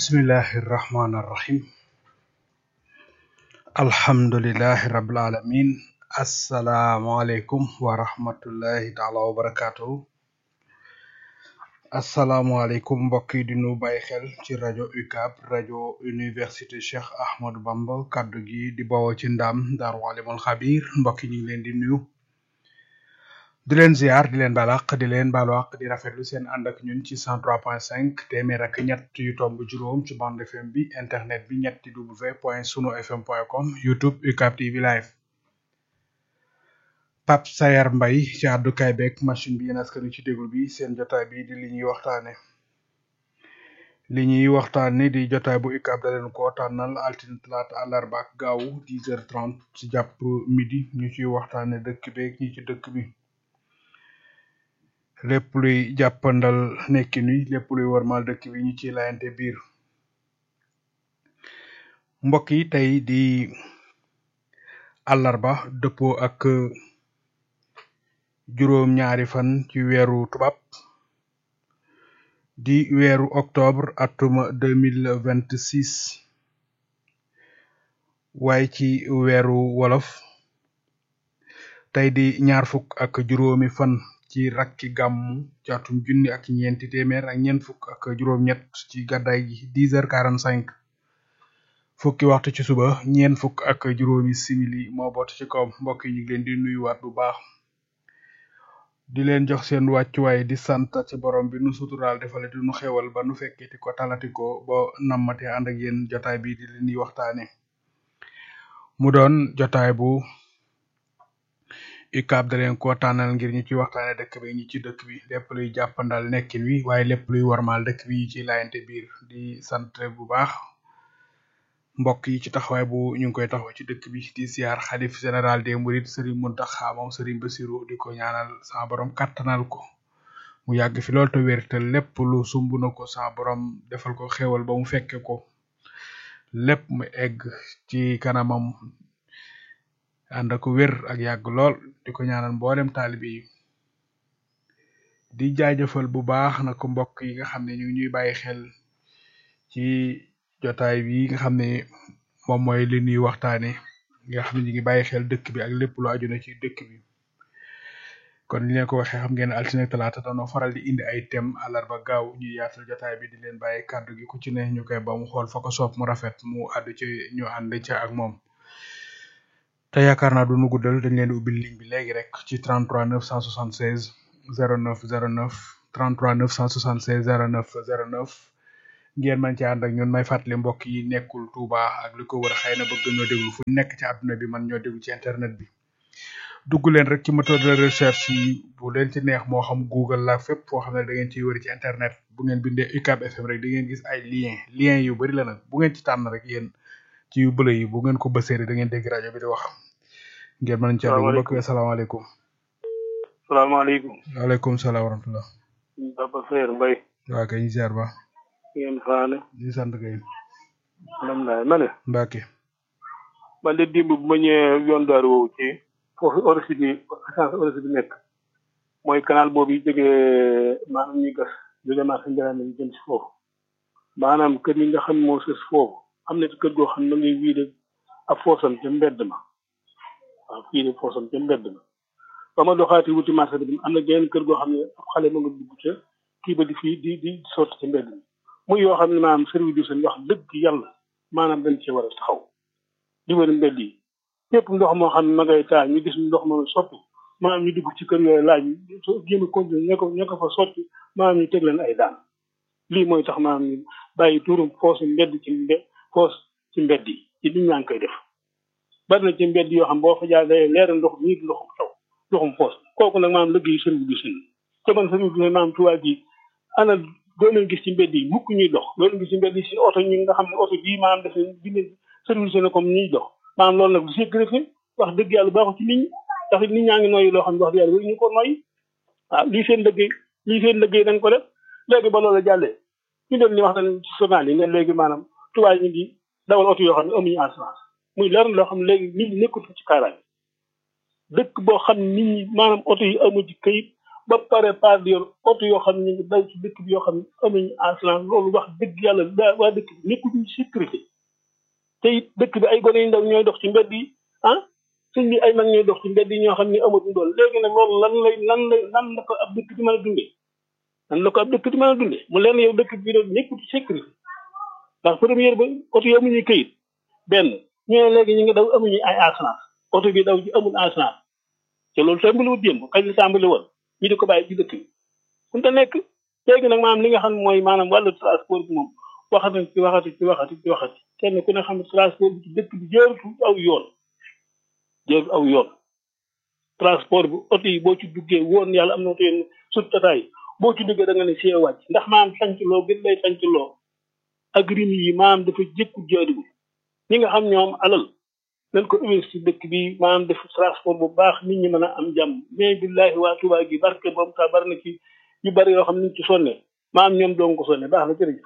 bismillahi irrahmani irrahim alhamdulilahi rabil alamin asalaamualeykum wa rahmatullahi taala wa barakatuhu asalaamualeykum mbokk yi di nu bàyyi xel ci rajo UCAB rajo université Cheikh Ahmadou Bamba kaddu gi di bawoo ci ndaam daaru alimul xabir mbokk yi ñu ngi leen di nuyu di leen ziar di leen balaq di leen baalu àq di rafetlu seen ànd ak ñun ci 103.5 téeméer ak ñett yu tomb juróom ci bande FM bi internet bi ñetti w point sunu fm point com youtube UCAB TV live Pape Sayar Mbay ci àddukaay beeg machine bi yéen askanu ci déglu bi seen jotaay bi di li ñuy waxtaane li ñuy waxtaane di jotaay bu UCAB da leen ko tànnal altine talaata àllarba ak gaawu 10h30 ci jàpp midi ñu ciy waxtaane dëkk beeg ñi ci dëkk bi lépp luy jàppandal nekkin wi lépp luy warmal dëkk bi ñu ciy layante biir mbokk yi tey di àllarba dëppoo ak juróom ñaari fan ci weeru tubaab di weeru octobre atuma deux mille vingt six waaye ci weeru wolof tey di ñaar fukk ak juróomi fan ci rakki gàmmu ci atum junni ak ñeenti téeméer ak ñeent fukk ak juróom-ñett ci gàddaay gi dix heures quarante cinq fukki waxtu ci suba ñeent fukk ak juróomi simili moo boot ci kawam mbokk yi ñu ngi leen di nuyuwaat bu baax di leen jox seen wàccuwaay di sant ci borom bi nu suturaal defale di nu xewal ba nu fekketi ko talati ko ba nammate ànd ak yéen jotaay bi di leen di waxtaane mu doon jotaay bu UCAB da leen ko tànnal ngir ñu ci waxtaane dëkk bi ñi ci dëkk bi lépp luy jàppandal nekkin wi waaye lépp luy warmaal dëkk bi ci laayante biir di sant bu baax mbokk yi ci taxawaay bu ñu ngi koy taxaw ci dëkk bi di siyaar xalif général des mourides Serigne Mountakha moom Serigne Bassirou di ko ñaanal sa borom kattanal ko mu yàgg fi lool te wér te lépp lu sumb na ko sa borom defal ko xéwal ba mu fekke ko lépp mu egg ci kanamam ànd ak wér ak yàgg lool di ko ñaanal mboolem taalibe yi di jaajëfal bu baax na ko mbokk yi nga xam ne ñu ngi ñuy bàyyi xel ci jotaay bi nga xam ne moom mooy li ñuy waxtaane nga xam ne ñu ngi bàyyi xel dëkk bi ak lépp lu aju na ci dëkk bi kon ni leen ko waxee xam ngeen altine talaata dañoo faral di indi ay thème àllarba gaaw ñu yaatal jotaay bi di leen bàyyi kàddu gi ku ci ne ñu koy ba mu xool fa ko soob mu rafet mu àddu ci ñu ànd ca ak moom te yaakaar naa du nu guddal dañ leen di ubbil ligne bi léegi rek ci 33 976 09 09 33 976 09 09 ngeen man ci ànd ak ñun may fàttali mbokk yi nekkul Touba ak li ko wër xëy na bëgg ñoo déglu fu nekk ci àdduna bi man ñoo déglu ci internet bi dugg leen rek ci moteur de recherche yi bu leen ci neex moo xam Google la fépp foo xam ne da ngeen ciy wër ci internet bu ngeen bindee UCAB FM rek di ngeen gis ay lien lien yu bari la nag bu ngeen ci tànn rek yéen ci yu bële yi bu ngeen ko bësee da ngeen dégg rajo bi di wax ngeen mën ci àddu mbokk yi asalaamaaleykum salaamaaleykum waaleykum salaam wa rahmatullah Papa Seer Mbay waa kay ñu ziar ba ngeen faane di sant kay alhamdulilah ma ne Mbacke man de dimb bu ma ñëwee yoon daaru woowu ci foofu orsi bi essence orsi bi nekk mooy canal boobu yi jógee maanaam ñuy gas jógee marché njëriñ lañu jëm si foofu maanaam kër yi nga xam moo sës foofu am na kër goo xam ne ngay wii de ab foosam ca mbedd ma waaw fii de foosam ca mbedd ma ba ma doxaati wuti marché bi am na geneen kër goo xam ne ab xale ma nga dugg ca kii ba di fii di di sotti ca mbedd mi muy yoo xam ne maanaam service du seen wax dëgg yàlla maanaam dañ cee war a taxaw di wër mbedd yi lépp ndox moo xam ne ma ngay taa ñu gis ndox ma soppi maanaam ñu dugg ci kër yooyu laaj jéem a continuer ña ko ña ko fa sotti maanaam ñu teg leen ay daan lii mooy tax maanaam ñu bàyyi tuurum foosu mbedd ci mbe foos ci mbedd yi ci nit ñaa ngi koy def bari na ci mbedd yoo xam boo fa jaar day leer ndox nii di ndoxum taw ndoxum foos kooku nag maanaam liggéey service du seen te man service du seen maanaam tubaab gi ana doo leen gis ci mbedd yi mukk ñuy dox doo leen gis ci mbedd yi si oto ñi nga xam ne oto bii maanaam def bind service na comme ñuy dox maanaam loolu nag du sécurité wax dëgg yàlla baaxul ci nit ñi ndax nit ñaa ngi noyyi loo xam ne wax dëgg yàlla ñu ko noyyi waaw lii seen liggéey lii seen liggéey dañ ko def léegi ba loolu jàllee ñu doon ni wax nañ ci journal yi ne léegi maanaam tubaab ñu ngi dawal oto yoo xam ne amuñu assurance muy leer loo xam ne léegi nit ñi nekkul ci kaaraange dëkk boo xam ne nit ñi maanaam oto yi amu ci kayit ba pare pas di yor oto yoo xam ne ñu ngi daw ci dëkk bi yoo xam ne amuñu assurance loolu wax dëgg yàlla daa waa dëkk bi nekkuñu sécurité te it dëkk bi ay gone yu ndaw ñooy dox ci mbedd yi ah suñ bi ay mag ñooy dox ci mbedd yi ñoo xam ne amatuñ doon léegi nag loolu lan lay lan lay lan la ko ab dëkk di mën a dundee lan la ko ab dëkk di mën a dundee mu leen yow dëkk bi doon nekkul ci sécurité ndax première ba oto yi amuñuy këyit benn ñu ne léegi ñu ngi daw amuñu ay assurance oto bi daw ci amul assurance te loolu tàmbali wu démb kañ la tàmbali woon ñu di ko bàyyi ci dëkk bi fu mu nekk léegi nag maanaam li nga xam ne mooy maanaam wàllu transport bi moom waxati ci waxati ci waxati ci waxati kenn ku ne xam ne transport bi ci dëkk bi jërëtu aw yoon jërëtu aw yoon transport bi oto yi boo ci duggee woon yàlla am na oto yi sut tataay boo ci duggee da nga ne see wàcc ndax maanaam sanc loo gën lay sanc loo ak rim yi maanaam dafa jëkku jaadiwul ñi nga xam ñoom alal nañ ko investir dëkk bi maanaam def transport bu baax nit ñi mën a am jàmm mais billahi waa Tuubaa gi barke boom ta bari na ci yu bari yoo xam ne ñu ci sonne maanaam ñoom doon ko sonne baax na jërëjëf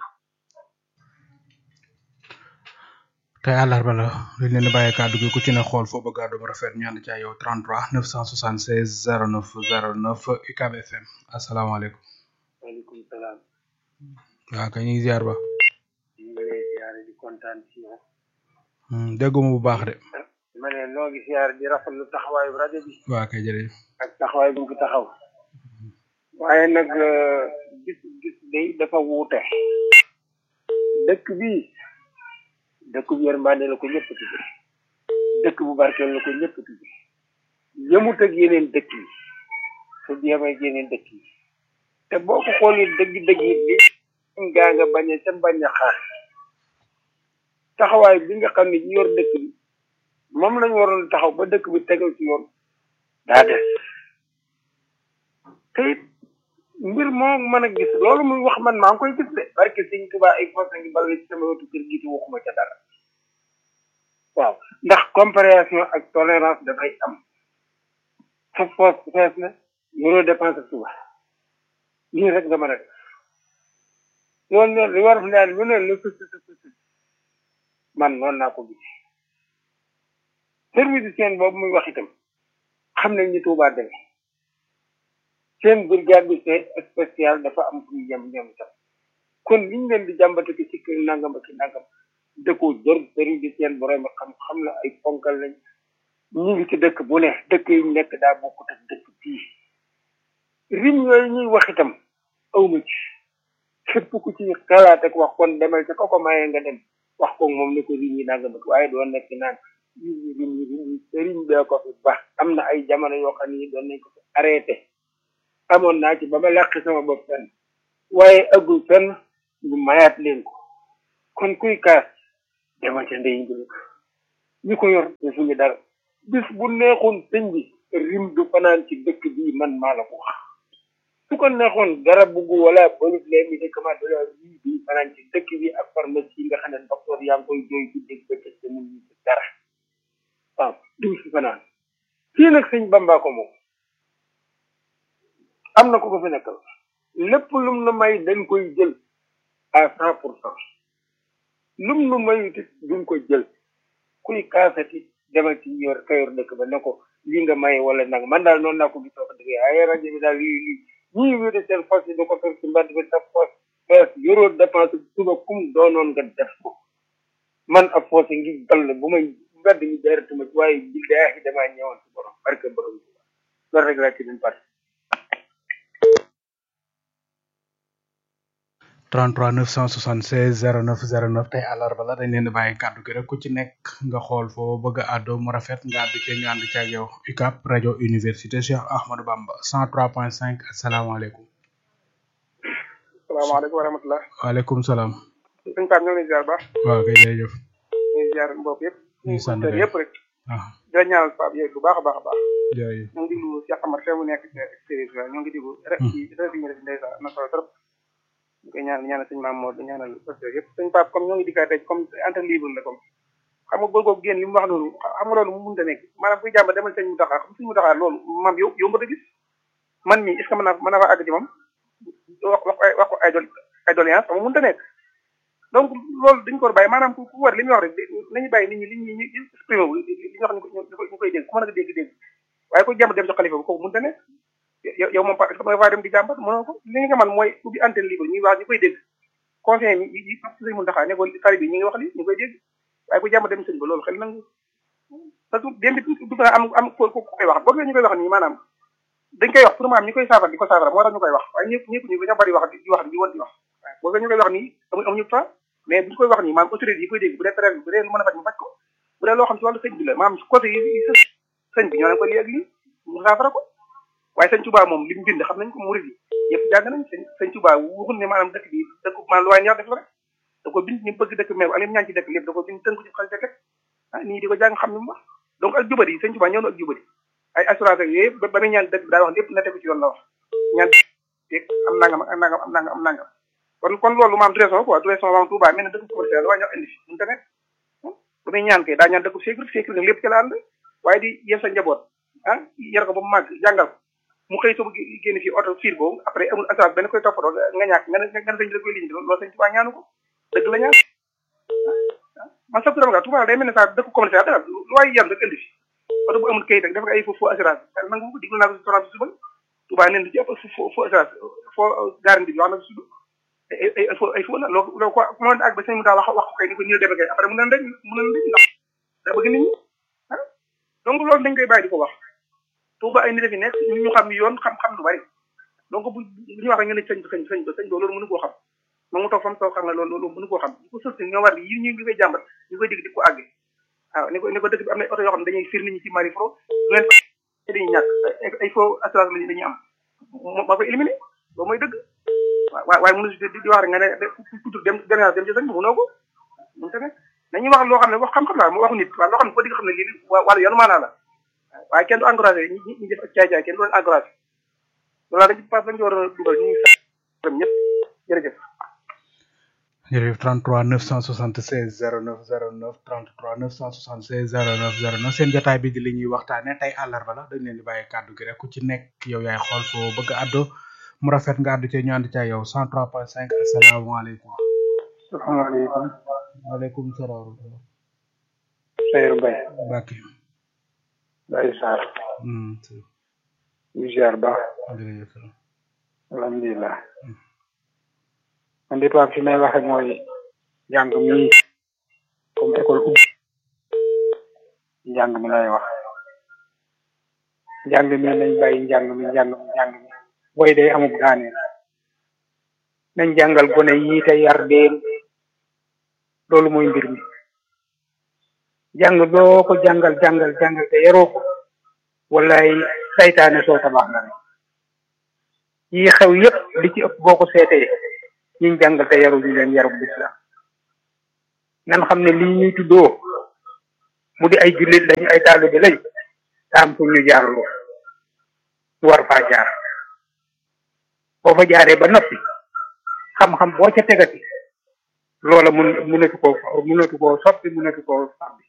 tey àllarba la dañ leen di bàyyi kàddu gi ku ci ne xool foo bëgg a doon rafet ñu ànd ca yow 33 976 09 09 UCAB FM asalaamaaleykum. waaleykum salaam. waaw kay ñu ngi ziar ba. ñu ngi lay ziar di kontaan ci yow. dégguma bu baax de. ma ne noo ngi ziar di rafetlu taxawaayu rajo bi. waaw kay jërëjëf. ak taxawaay bu mu fi taxaw. waaye nag gis gis day dafa wuute. dëkk bi dëkk bu yërmande la ko ñëpp tudde dëkk bu barkeel la ko ñëpp tudde yëmut ak yeneen dëkk yi su jéem ak yeneen dëkk yi te boo ko xoolee dëgg-dëgg yi bi gaa nga bañ a ca bañ a xaar taxawaay bi nga xam ne ñu yor dëkk bi moom lañ waroon taxaw ba dëkk bi tegal ci yoon daa des te it mbir moo mën a gis loolu muy wax man maa ngi koy gis de barke sëñ Tuubaa ay force ngi bal ci sama wetu kër gi te waxuma ca dara waaw ndax compréhension ak tolérance dafay am sa force fees na yoroo dépense suba lii rek nga mën a def loolu noonu li war a naan lu ne lu sus sus sus man noonu naa ko gis service seen boobu muy wax itam xam nañ ni Tuubaa demee seen brigade bi c'est spécial dafa am fu ñu yem ñoom itam kon liñ leen di jàmbate ki ci kër nangam ak nangam dëkkoo jër service seen borom xam xam la ay ponkal lañ ñu ngi ci dëkk bu ne dëkk yi nekk daa bokkut ak dëkk bii rim yooyu ñuy wax itam awma ci képp ku ci xalaat ak wax kon demal ca ko ko mayee nga dem wax ko moom ne ko rim yi nangam ak waaye doon nekk naan rim yi rim yi rim yi rim bee ko fi baax am na ay jamono yoo xam ne doon nañ ko fi arrêté amoon naa ci ba ma làq sama bopp fenn waaye agul fenn ñu mayaat leen ko kon kuy kaas dema ca ndey njël ñi ko yor defuñu dara bis bu neexoon sëñ bi rim du fanaan ci dëkk bii man maa la ko wax su ko neexoon garab bugg wala balut les médicaments de la vie bi fanaan ci dëkk bi ak pharmacie yi nga xam ne docteur yaa ngi koy jooy ci dégg bëccëg te mun ñu ci dara waaw du fi fanaan fii nag sëñ Bamba ko moom am na ko ko fi nekkal lépp lum nu may dañ koy jël à cent pour cent lum nu may it duñ ko jël kuy kaasati demal ci yor kayor dëkk ba ne ko lii nga may wala nag man daal noonu naa ko gisoo ko dëgg ay rajo bi daal lii lii ñii wéde seen fas yi da ko fekk ci mbedd bi sa fas fees yoroo dépense suba kum doonoon nga def ko man ab foos ngi dal bu may mbedd mi deeratuma ci waaye billaahi damaa ñëwoon ci borom barke borom loolu rek laa ci din parce 33 976 09 09 tey àllarba la dañ leen di bàyyi kàddu gi rek ku ci nekk nga xool foo bëgg a àddoo mu rafet nga àddu ci ñu ànd ci ak yow UCAB rajo université Cheikh Ahmadou Bamba 103.5 asalaamaaleykum. salaamaaleykum wa rahmatulah. waaleykum salaam. sëñ Pape ñoo ngi lay ziar baax. waaw kay jërëjëf. ñu ngi ziar mbokk yëpp. ñu ngi sant yëpp rek. ah di la ñaanal Pape yooyu bu baax a baax a baax. jërëjëf. ñu ngi diglu Cheikh Amar fee mu nekk ci extérieur ñoo ngi diglu rek ci rek ñu def ndeysaan am na solo trop. ñu koy ñaanal ñaanal sëñ Maam Mor di ñaanal pasteur yëpp sëñ Pape comme ñoo ngi dikkaat tey comme antenne libre la comme xam nga góor googu génn li mu wax noonu xam nga loolu mu mënta nekk maanaam kuy jàmba demal sëñ mu taxaar xam sëñ mu taxaar loolu maam yow yow mën a gis man mii est ce que mën naa mën naa fa àgg ci moom wax wax ay wax ay dol ay doléance xam nga mënta nekk donc loolu dañu ko war a bàyyi maanaam ku ku war li muy wax rek nañu bàyyi nit ñi li ñu ñu exprimé wu li ñu wax ñu koy ñu koy dégg ku mën a dégg dégg waaye ku jàmb dem ci xalifa bi kooku mënta nekk yow yow moom parce que nga faa dem di jàmbat mënoo ko li nga man mooy ubbi antenne libre ñuy wax ñu koy dégg conseil yi yi sëñ Mountakha ne ko tari bi ñu ngi wax li ñu koy dégg waaye ku jàmbat dem sëñ ba loolu xel nangu parce que démb du ko am am ko ko koy wax boobu ñu koy wax nii maanaam dañ koy wax pour maanaam ñi koy saafara di ko saafara moo tax ñu koy wax waaye ñëpp ñëpp ñu dañoo bari wax di wax di woon di wax boobu ñu koy wax nii amuñ amuñu temps mais bu ñu koy wax nii maanaam autorité yi koy dégg bu dee terrain bi bu dee lu mën a faj mu faj ko bu dee loo xam ci wàllu sëñ bi la maanaam côté yi sëñ bi ñoo leen ko lii ak lii mu saafara ko waaye sëñ Touba moom li mu bind xam nañ ko murid yi yëpp jàng nañ sëñ sëñ Touba waxul ne maanaam dëkk bi dëkk maanaam lu waay neex def la rek da ko bind ñu bëgg dëkk meew ak li mu ñaan ci dëkk lépp da ko bind tënk ci xel teg ah nii di ko jàng xam ni mu wax donc ak jubadi yi sëñ Touba ñëw na ak jubadi ay assurance ak yooyu ba muy ñaan dëkk bi daa wax lépp na tegu ci yoon la wax ñaan teeg am nangam ak nangam am nangam am nangam kon kon loolu maam du raison quoi du raison maam Touba mel ne dëkk commercial waaye ñoo indi fi mënu tamit ba muy ñaan kay daa ñaan dëkk sécurité sécurité nag lépp ci la ànd waaye di yem sa njaboot ah yar ko ba mu màgg jàngal ko mu xëy soo génn fii oto fiir boobu après amul assurance benn koy toppatoo nga ñàkk nga ne nga ne sëñ bi da koy liggéey loolu sëñ Touba ñaanu ko dëgg la ñaan man sax dama Touba day mel ne saa dëkk commercial dara lu waay yar rek indi fi oto bu amul kayit rek dafa ay faux faux assurance nangu ko diglu naa ko si toran bi suba Touba neen lu ci ëpp faux faux assurance faux garantie bi wax na ko suba ay ay faux ay faux la loo loo ko ku mënoon ak ba sëñ mu daa wax wax ko kay ni ko nii demee kay après mu neen rek mu neen rek ndax daa bëgg nit ñi ah donc loolu dañ koy bàyyi di ko wax Touba ay nit fi nekk ñu xam yoon xam-xam lu bari donc bu bu ñu wax rek nga ne sëñ ba sëñ sëñ ba sëñ ba loolu mënu koo xam moom mu toog fa mu toog xam ne loolu loolu mënu koo xam ñu ko sës ñoo war yi ñu ngi koy jàmbat ñu koy dégg di ko àgge waaw ni ko ni ko dëkk bi am na oto yoo xam ne dañuy fir nit ñi ci mari fro du leen dañuy ñàkk ay faux assurance lañu dañuy am moo koy éliminé loolu mooy dëgg waaw waaye mënu di wax rek nga ne tutur dem dem dem ci sëñ bi mënoo ko mënu tamit dañuy wax loo xam ne wax xam-xam la mu waxu nit waaw loo xam ne ko di nga xam ne lii wàllu yoonu maanaa la waaye kenn du encouragé ñi ñi def ak caay-caay kenn du leen encouragé loolu dañ pas dañ ci war a dugal ñu ngi sant ñëpp jërëjëf jërëjëf 33 976 09 09 33 976 09 09 seen jotaay bi di li ñuy waxtaane tey àllarba la dañ leen di bàyyi kàddu gi rek ku ci nekk yow yaay xool foo bëgg a addo mu rafet nga addu ci ñu ànd ca yow 103.5 asalaamaaleykum. salaamaaleykum. waaleykum salaam. Seydou Mbaye. Mbacke. Baye Sarr. Hmm. ñu ziar baax. jërëjëf. alhamdulilah. man de tubaab fi may waxe mooy njàng mi comme école ubbi njàng mi lay wax njàng mi nañ bàyyi njàng mi njàng mi njàng mi booy day amub daaneel nañ jàngal gone yi te yar leen loolu mooy mbir mi jàng doo ko jàngal jàngal jàngal te yaroo ko wallaay saytaane soo tabax na rek yi xew yépp li ci ëpp boo ko seetee ñiñ jàngal te yaru ñu leen yarub lislaam nan xam ne lii ñuy tuddoo mu di ay jullit lañu ay taalibe lañ daa am fu ñu jaarloo ñu war faa jaar boo fa jaaree ba noppi xam-xam boo ca tegati loola mun munatu koo munatu koo soppi munatu koo sàmbi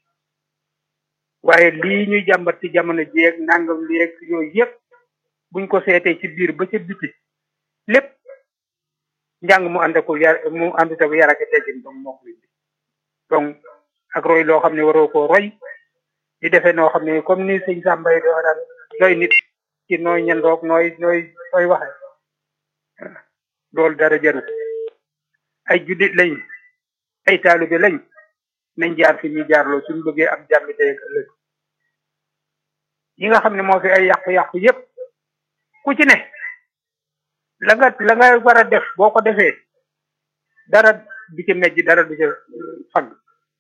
waaye lii ñuy jàmbat ci jamono jeeg nangam léeg yooyu yëpp buñ ko seetee ci biir ba ca biti lépp njàng mu ànd ko yar mu àndut ak yar ak teggin donc moo ko indi donc ak roy loo xam ne waroo koo roy di defee noo xam ne comme ni sëñ Samba yi doo daan doy nit ci nooy ñandoog nooy nooy nooy waxe loolu dara jaru ay juddit lañ ay taalibe lañ nañ jaar fi ñuy jaarloo suñu bëggee am jàmmi tey ak ëllëg yi nga xam ne moo fi ay yàqu-yàqu yépp ku ci ne la nga la nga war a def boo ko defee dara du ca mejj dara du ca fagg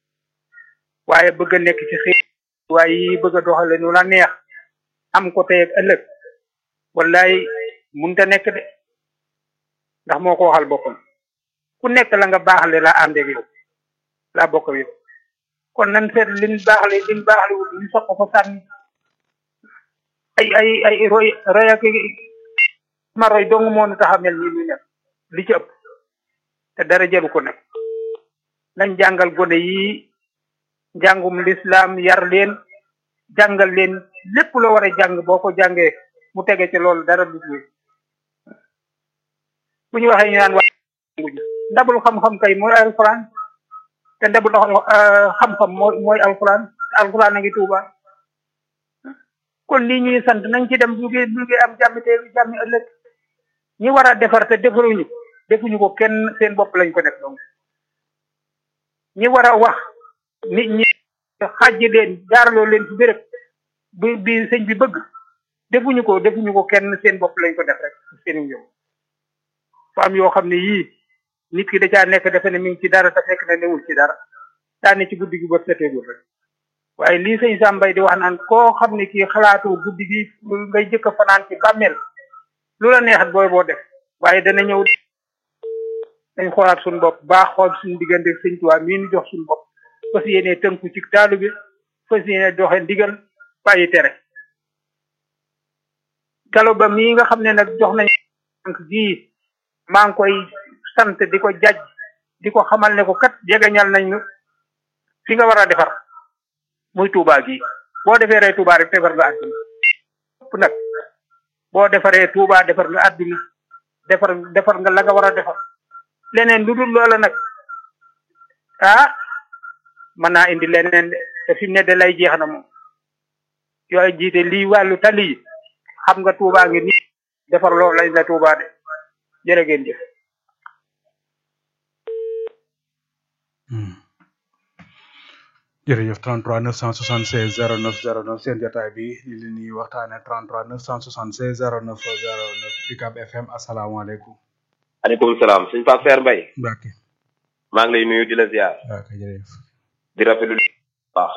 waaye bëgg a nekk ci xëy waaye yi bëgg a doxale nu la neex am ko tey ak ëllëg wallaay munta nekk de ndax moo ko waxal boppam ku nekk la nga baaxle la ànd ak yow laa bokk ak yow kon nan seet liñ baaxle liñ baaxle wut ñu soq ko sànni ay ay ay roy roy ak ma roy dong moo nu tax a mel nii ñu nekk li ci ëpp te dara jaru ko nag nañ jàngal gone yi njàngum lislaam yar leen jàngal leen lépp loo war a jàng boo ko jàngee mu tege ci loolu dara du ci bu ñu waxee ñu naan wax ndabul xam-xam kay mooy alquran te ndabul xam-xam mooy mooy alquran te alquran a ngi tuuba kon lii ñuy sant nañ ci dem bu ngi bu ngi am jàmm te jàmmi ëllëg ñi war a defar te defaruñu defuñu ko kenn seen bopp lañ ko def donc ñi war a wax nit ñi xàjj leen jaaraloo leen ci béréb bi bi sëñ bi bëgg defuñu ko defuñu ko kenn seen bopp lañ ko def rek seen yow fa am yoo xam ne yii nit ki da caa nekk defe ne mi ngi ci dara te fekk na newul ci dara daa ne ci guddi gi bët seteegul rek waaye lii sëñ Sambay di wax naan koo xam ne kii xalaatu guddi gi ngay jëkk a fanaan ci bàmmeel lu la neexat booy boo def waaye dana ñëw dañ xoolaat suñu bopp baax xool suñu diggante sëñ Tuubaa mii ñu jox suñu bopp fas yéene tënku ci taalu bi fas yéene doxe ndigal bàyyi tere galo ba mii nga xam ne nag jox nañ tànk gii maa ngi koy sant di ko jaj di ko xamal ne ko kat jegeñal nañ nu fi nga war a defar muy Touba gi boo defee ree Touba rek defar nga àdduna ëpp nag boo defaree Touba defar nga àdduna defar defar nga la nga war a defar leneen lu dul loola nag ah mën naa indi leneen de te fi mu ne de lay jeex na moom yooyu jiite lii wàllu tali yi xam nga Touba ngi nii defar loolu lañ la Touba de jërë ngeen jëf jërëjëf 33 976 09 09 seen jotaay bi li li ñuy waxtaane 33 976 09 09 UCAB FM asalaamaaleykum. aleykum salaam suñ Pape Seer Mbaye Mbacke. maa ngi lay nuyu di la ziar waaw kay jërëjëf. di rafetlu baax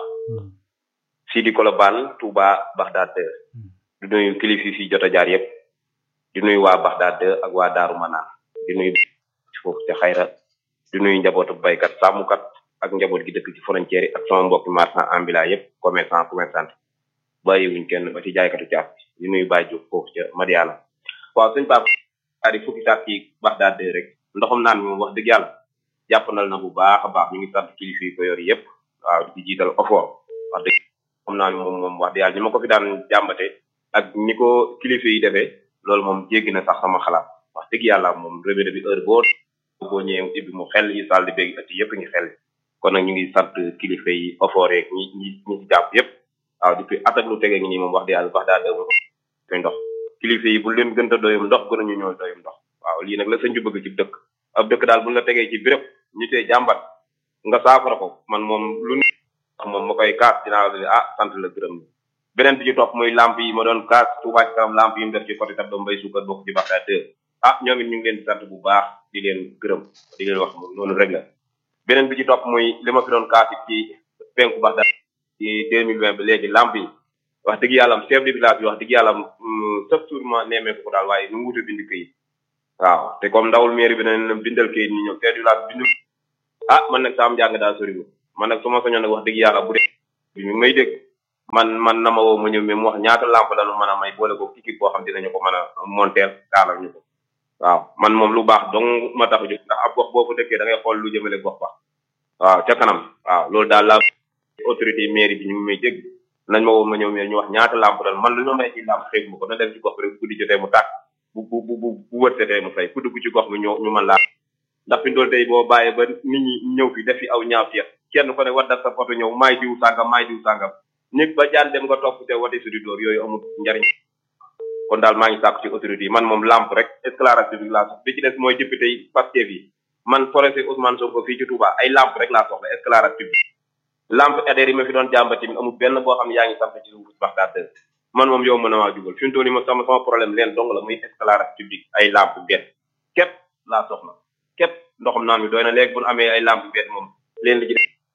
Sidi Kolobane Touba Bagdad di nuyu kilifa yi fi jot a jaar yëpp di nuyu waa Bagdad ak waa Daaru Manaan di nuyu foofu ca xayra di nuyu njabootu baykat sàmmkat ak njaboot gi dëkk ci frontière yi ak sama mbokki marchand ambulant yëpp commerçant commerçant bàyyiwuñ kenn ba ci jaaykatu caaf di nuyu Baye Diouf foofu ca Madiana waaw suñ Pape adi fukki saat ci Bagdad rek ndoxum naan mi moom wax dëgg yàlla jàppandal na bu baax a baax ñu ngi sant kilifa yi ko yor yëpp waaw di jiital ofoor wax dëgg xam naa ni moom moom wax dëgg yàlla ni ma ko fi daan jàmbate ak ni ko kilifa yi defee loolu moom jéggi na sax sama xalaat wax dëgg yàlla moom revue bi heure boo boo ñëwee ibbi mu xel yi salle di bég ati yëpp ngi xel kon nag ñu ngi sant kilifa yi ofoor yeeg ñi ñi ñi ci jàpp yëpp waaw depuis at ak lu tege ngi nii moom wax dëgg yàlla wax daa dëgg koy ndox kilifa yi bu leen gën a doyum ndox gënuñu ñoo doyum ndox waaw lii nag la sëñ bi bëgg ci dëkk ab dëkk daal buñ la tegee ci béréb ñu tey jàmbat nga saafara ko man moom lu ne moom ma koy kaas dinaa la ah sant la gërëm la beneen bi ci topp muy lamp yi ma doon kaas Touba ci kanam lamp yi mu def ci côté tab doom mbay suukar bokk ci Bagdad deux ah ñoom it ñu ngi leen di sant bu baax di leen gërëm di leen wax noonu rek la beneen bi ci topp muy li ma fi doon kaas ci penku Bagdad ci deux mille vingt ba léegi lamp yi wax dëgg yàlla chef de village bi wax dëgg yàlla chaque jour ma nemmeeku ko daal waaye nu mu wute bind këyit waaw te comme ndawul mairie bi nañ leen bindal kayit ñi ñëw chef de village bindu ah man nag saam njàng daa soriwul man nag su ma soñoon nag wax dëgg yàlla bu dee bi mi may dégg man man na ma woo ma ñëw mais mu wax ñaata lampe la nu mën a may boole ko équipe boo xam dinañu ko mën a monter taalal ñu ko waaw man moom lu baax dong ma tax a jóg ndax ab gox boo ko dëkkee da ngay xool lu jëmale gox ba waaw ca kanam waaw loolu daal la autorité mairie bi ñu ngi may dégg nañ ma woo ma ñëw mais ñu wax ñaata lampe la man lu ñu may ci lampe xeeb ma ko na dem ci gox bi rek guddi jotee mu tàkk bu bu bu bu wërsetee mu fay ku dugg ci gox bi ñu ñu mën laa ndax fi ndool tey boo bàyyee ba nit ñi ñëw fi def fi aw ñaaw fiet kenn ko ne waddal sa photo ñëw maay diw sàngam maay diw sàngam nit ba jaan dem nga topp te wati sudi dóor yooyu amul njariñ kon daal maa ngi sàkku ci autorité yi man moom lampe rek éclairage public laa soxla bi ci des mooy député yi Pastef yi man forestier Ousmane Sonko fii ci Touba ay lampe rek laa soxla éclairage public lampe ADR yi ma fi doon jàmbati amul benn boo xam ne yaa ngi samp ci Bagdad man moom yow mën a maa jubal fi mu toll nii ma sama sama problème leen dong la muy éclairage public ay lampe bett képp laa soxla képp ndoxam naan mi doy na léegi bu ñu amee ay lampe bett moom leen li ci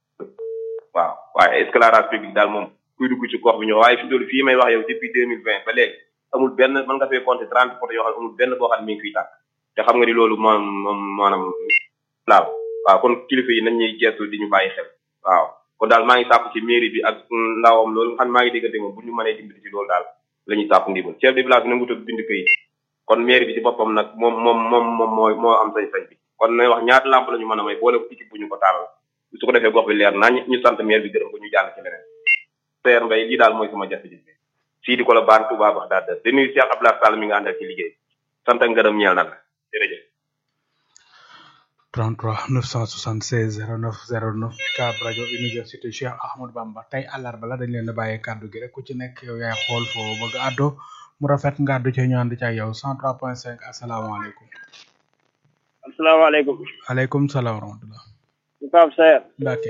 waaw waaye éclairage public daal moom kuy dugg ci gox bi ñëw waaye fi mu toll fii may wax yow depuis deux mille vingt ba léegi amul benn mën nga fee compter trente photo yoo xam ne amul benn boo xam ne mi ngi fiy tàkk te xam nga ni loolu moom moom maanaam laal waaw kon kilifa yi nañ ñuy gestu di ñu bàyyi xel waaw kon daal maa ngi sàpp ci mairie bi ak ndawam loolu nga xam maa ngi déggante moom bu ñu mënee dimbali ci loolu daal la ñuy sàpp ndimbal chef de village bi nangu tëb bind këyit kon mairie bi ci boppam nag moom moom moom moom moo moo am sañ-sañ bi kon nañ wax ñaata lamp la ñu mën a may boole ko équipe bu ñu ko taalal su ko defee gox bi leer nañ ñu sant maire bi gërëm ko ñu jàll ci leneen seer mbay lii daal mooy sama jafe-jafe fii di ko la baan Touba bax daal di nuyu Cheikh Abdoulaye Sall mi nga àndal ci liggéey sant ak ngërëm ñeel na la jërëjëf 33 976 09 09 UCAB rajo université Cheikh Ahmadou Bamba tey àllarba la dañ leen a bàyyee kàddu gi rek ku ci nekk yow yaay xool foo bëgg a àddoo mu rafet nga àddu ci ñu ànd ci ak yow 103.5 asalaamaaleykum. asalaamaaleykum. aleykum salaam wa rahmatulah. UCAB Sayer. Mbacke.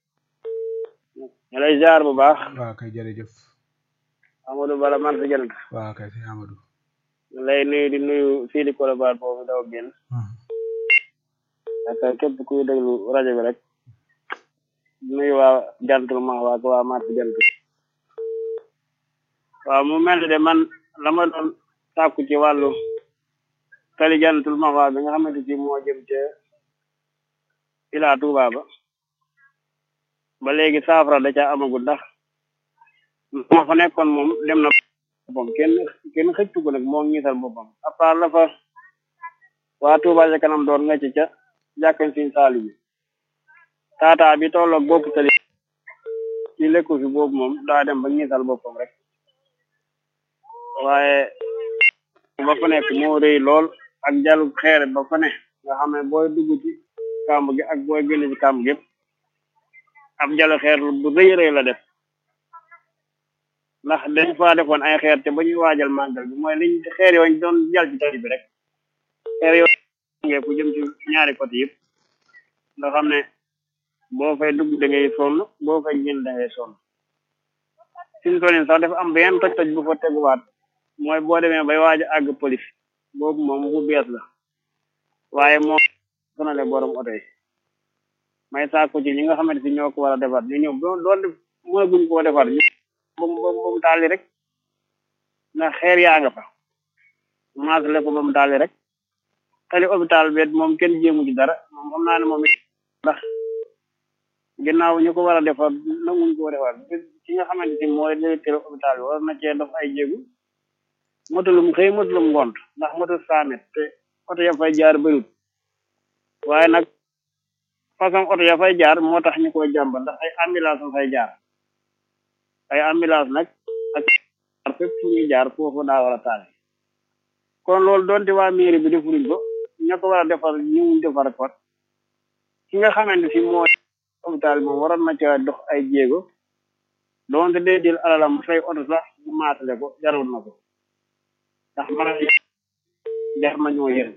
ñu lay ziar bu baax. waaw kay jërëjëf. Amadou Bala man sa jënd. waaw kay sëñ Amadou. ñu lay nuyu di nuyu fii di Colobane boobu daw génn. ak képp kuy déglu rajo bi rek. nuyu waa gentleman waa ko waa marché jant. waaw mu mel ni de man la ma doon sàkku ci wàllu tali gentleman waa bi nga xamante ci moo jëm ca Ila Touba ba. ba léegi saafara da ca amagul ndax moo fa nekkoon moom dem na boppam kenn kenn xëccu ko nag moo ngiisal boppam à part la fa waa Touba ca kanam doon nga ci ca jàkkañ siñ saali bi taataa bi tolloog bopp tali ci lekku fi boobu moom daa dem ba ngiisal boppam rek waaye ba fa nekk moo rëy lool ak jalu xeer ba fa ne nga xam ne booy dugg ci kàmb gi ak booy génn ci kàmb gi yëpp ab jalu xeer bu rëy rëy la def ndax dañ fa defoon ay xeer te ba ñuy waajal màggal bi mooy liñ xeer yooyu doon jal ci tali bi rek xeer yooyu ngee ku jëm ci ñaari côté yëpp nga xam ne boo fay dugg da ngay sonn boo fay génn da ngay sonn suñu tonin sax dafa am benn toj toj bu fa teguwaat mooy boo demee bay waaj a àgg police boobu moom bu bees la waaye moom sonale borom oto yi may saako ci ñi nga xamante si ñoo ko war a defar ñu ñëw doon doon def mënaguñ koo defar ñu ba mu ba mu taali rek ndax xeer yaa nga fa maasale ko ba mu taali rek tali hôpital bi moom kenn jéemu ci dara moom xam naa ne moom ndax ginnaaw ñu ko war a defar nanguñ koo defar ci nga xamante si mooy directeur hôpital bi war na cee def ay jéegu motulum xëy motulum ngont ndax motul cent mètres te oto ya fay jaar bëriwul waaye nag façon oto ya fay jaar moo tax ñu koy jàmba ndax ay ambulance fay jaar ay ambulance nag ak fépp fu ñuy jaar foofu daa war a taal kon loolu doonte waa mairie bi defuruñ ko ña ko war a defar ñëwuñ defar ko ki nga xamante si moo hôpital moom waroon na ca dox ay jéego doonte dee jël alalam fay oto sax bu maatale ko jarul na ko ndax man def ma ñoo yéen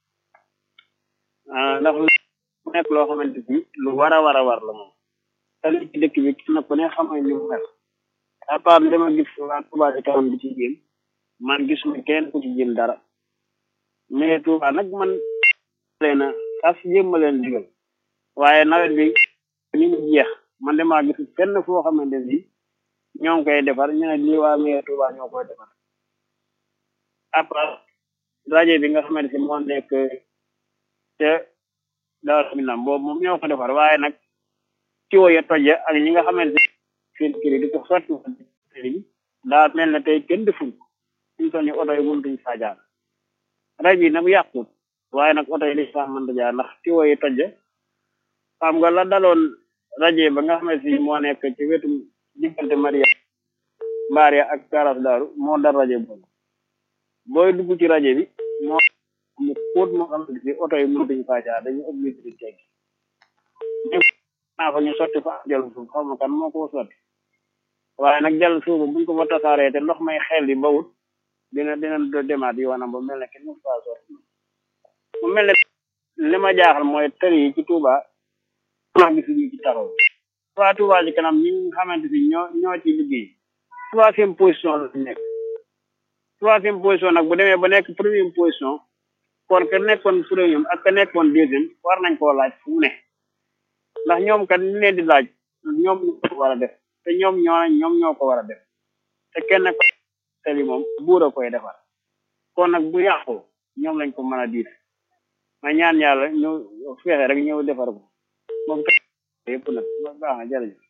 ndax lu nekk loo xamante si lu war a war a war la moom tali ci dëkk bi kenn ku ne xam nga ni mu mel à part dama gis waa Touba ci kanam bi ci jéem man gisuma kenn ku ci jéem dara mais Touba nag man leen a sas jéem ma leen digal waaye nawet bi ni mu jeex man damaa gis fenn foo xamante si ñoo ngi koy defar ñu ne lii waa mais Touba ñoo koy defar à part rajo bi nga xamante si moo nekk te Daaru Minam boobu moom ñoo ko defar waaye nag ci woye toje ak ñi nga xamante seen kër di ko sotti bi daa mel ne tey kenn defuñ suñ toll ni oto yi mënutuñ saa jaar rajo yi nag yàqut waaye nag oto yi dañ saa mën a jaar ndax ci woye toje xam nga la daloon rajo ba nga xamante si moo nekk ci wetu diggante Maria Mbaria ak Karas Daaru moo dal rajo boobu booy dugg ci rajo bi moo mu xóot moo xam ne si oto yi mënutuñ faa jaar dañu obligé di teggi naa fa ñu sotti fa jël suuf xaw ma kan moo ko sotti waaye nag jël suuf buñ ko fa tasaaree te ndox may xel di bawut dina dina demaat yoonam ba mel ne kenn mu faa sotti mu mel ne li ma jaaxal mooy tër yi ci Touba maa ngi suñu ci taxaw waa Touba ci kanam ñi nga xamante ni ñoo ñoo ci liggéey troisième position la nekk troisième position nag bu demee ba nekk première position kon ka nekkoon premier ak ka nekkoon deuxième war nañ koo laaj fu mu ne ndax ñoom kat ñu leen di laaj ñoom ñoo ko war a def te ñoom ñoo ñoom ñoo ko war a def te kenn ko tali moom buur a koy defar kon nag bu yàqu ñoom lañ ko mën a diir ma ñaan yàlla ñu fexe rek ñëw defar ko moom yëpp nag baax na jërëjëf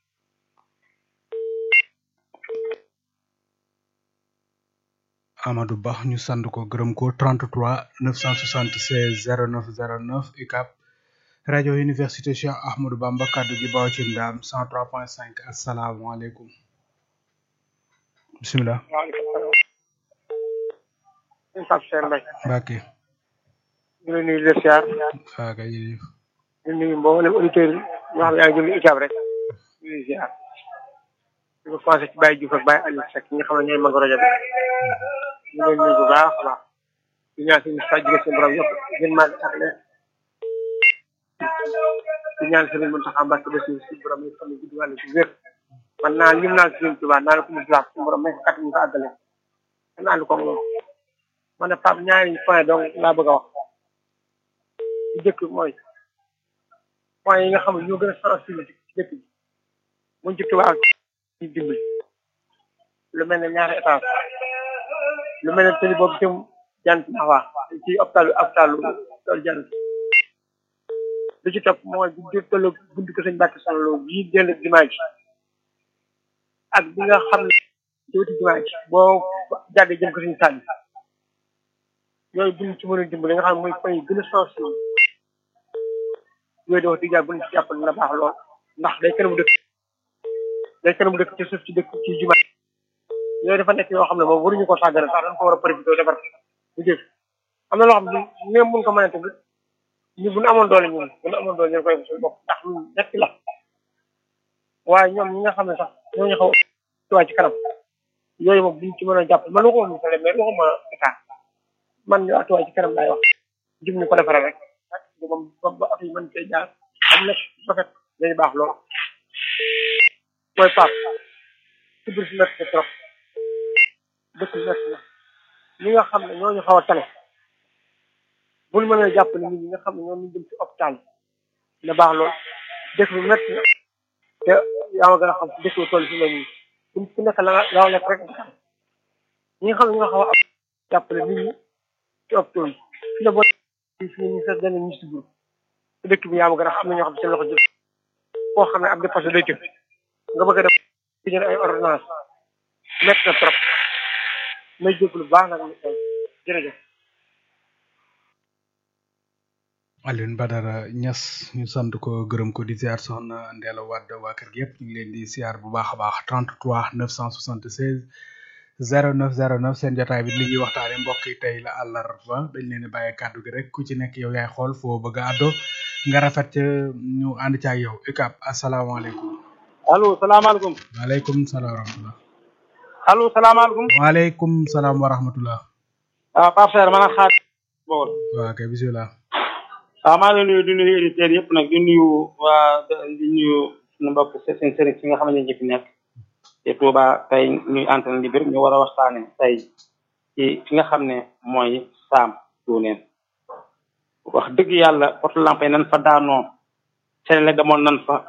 Amadou Ba ñu sant ko gërëm ko 33 976 09 09 UCAB rajo université Cheikh Ahmadou Bamba kaddu gi baw ci ndam 103.5 asalaamaaleykum bisimilah. waaleykum salaam. Pape Cheikh Mbaye. Mbacke. ñu ngi nuyu di siyaar. waaw kay jërëjëf. ñu nuyu mboolem auditeurs yi ñoo xam ne yaa ngi jël ICAB rek ñu ngi ziar di ko commencé ci Baye Diouf ak Baye Aliou Seck ñi nga xam ne ñooy mag rajo bi ñu leen nuyu bu baax a baax di ñaan suñu saa jóge seen borom yëpp gën maa ak leen di ñaan Serigne Mountakha Mbacké ba suñu suñu borom yi xam ne gudd wàllu ci wér man naa lim naa Serigne Touba naa la ko mu baax suñu borom may ko kat ñu ko àggale man ànd ko moom man ne Pape ñaari point donc laa bëgg a wax bu njëkk mooy point yi nga xam ne ñoo gën a sensible ci dëkk bi buñ ci tubaab ñu dimbali lu mel ne ñaari étage lu mel ne tëli boobu jëm jant nawa ci hôpitalu hôpitalu tool jant lu ci topp mooy bu di tollu buntu ko sëñ Mbàkke Sonlo bii dell jumaa ji ak bi nga xam ne ci wetu jumaa ji boo jàggee jëm ko sëñ Sàlli yooyu buñ ci mën a dimbali nga xam ne mooy point yi gën a sensible yooyu dafa diggaat buñ ci jàppal na baax lool ndax day kanamu dëkk day kanamu dëkk ci suuf ci dëkk ci jumaa yooyu dafa nekk yoo xam ne moom waruñu ko sàggane sax dañ ko war a profité defar bu jëf am na loo xam ne même buñ ko mënee tamit ñu buñ amoon doole ñun buñ amoon doole ñu koy def suñu bopp ndax lu nekk la waaye ñoom ñi nga xam ne sax ñooñu xaw a ci kanam yooyu moom buñ ci mën a jàpp man waxuma musale mais waxuma état man ñu atuwaay ci kanam laay wax jëm ñu ko defaree rek moom ba ba oto yi mën cee jaar am na rafet dañu baax lool mooy Pape ci biir si métti trop dëkk bi métti na ñi nga xam ne ñooñu xaw a tane bul mën a jàpp ne nit ñi nga xam ne ñoom ñu jëm ci hôpital na baax lool dëkk bi métti na te yaa ma gën a xam dëkk bi toll fi mu ne nii ku nekk la nga la lekk rek nga ñi nga xam ne ñoo xaw a am jàppale nit ñi ci hôpital yi fi la boo fi ñu sax dana ñu si biir te dëkk bi yaa ma gën a xam ne ñoo xam ne seen loxo jëm koo xam ne ab dépassé day tëf nga bëgg a def di jël ay ordonnance métti na trop may jéglu baax nag jërëjëf Alioune Badara Niass ñu sant ko gërëm ko di ziar soxna Ndella Wade waa kër gi yëpp ñu ngi leen di ziar bu baax a baax 33 976 09 09 seen jotaay bi li ñuy waxtaane mbokk yi tey la àllarba dañ leen di bàyyi kàddu gi rek ku ci nekk yow yaay xool foo bëgg a àddo nga rafet ca ñu ànd ca ak yow UCAB asalaamaaleykum. allo salaamaaleykum. waaleykum salaam wa rahmatulah. allo salaamaaleykum. waaleykum salaam wa rahmatulah. ah Pape Seydou man a xaar. bool. waaw kay bisimilah. waaw maa ngi lay nuyu di nuyu auditeurs yëpp nag di nuyu waa di nuyu suñu mbokk seen sëriñ si nga xam ne ñu fi nekk. te Touba tey ñuy antenne libre ñu war a waxtaane tey ci fi nga xam ne mooy saam tuuneen wax dëgg yàlla porte lampe yi nan fa daanoo Sénégal demoon nan fa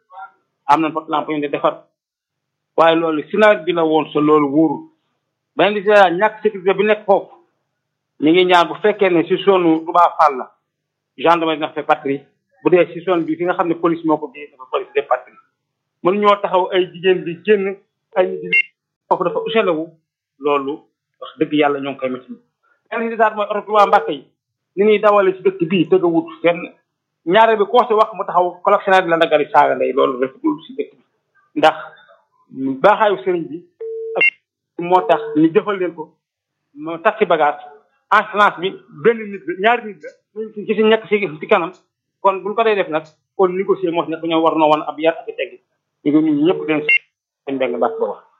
am nañ porte lampe yu ñu defar waaye loolu si nawet bi la woon sa loolu wóorul beneen di si ñàkk sécurité bi nekk foofu ñu ngi ñaan bu fekkee ne si zone Touba Fall la gendarmerie na fa patrie bu dee si zone bi fi nga xam ne police moo ko bii dafa police de patrie mën ñoo taxaw ay jigéen di génn ay nit di foofu dafa uselawu loolu wax dëgg yàlla ñoo ngi koy métti beneen si daal mooy oto Touba Mbàkke yi ni ñuy dawale si dëkk bii tëgg a wut kenn ñaare bi koo si wax mu taxaw collectionnaire di la ndagali saaga ndey loolu rafetul si dëkk bi ndax baaxaayu sëriñ bi ak moo tax ñu jëfal leen ko moo tax ci bagage assurance bi benn nit la ñaari nit la ñu ci si ñekk si ci kanam kon buñ ko dee def nag kon négocier moo si nekk ñoo war noo woon ab yar ak tegg ñu ngi ñun ñëpp den seen mbeng baax ba wax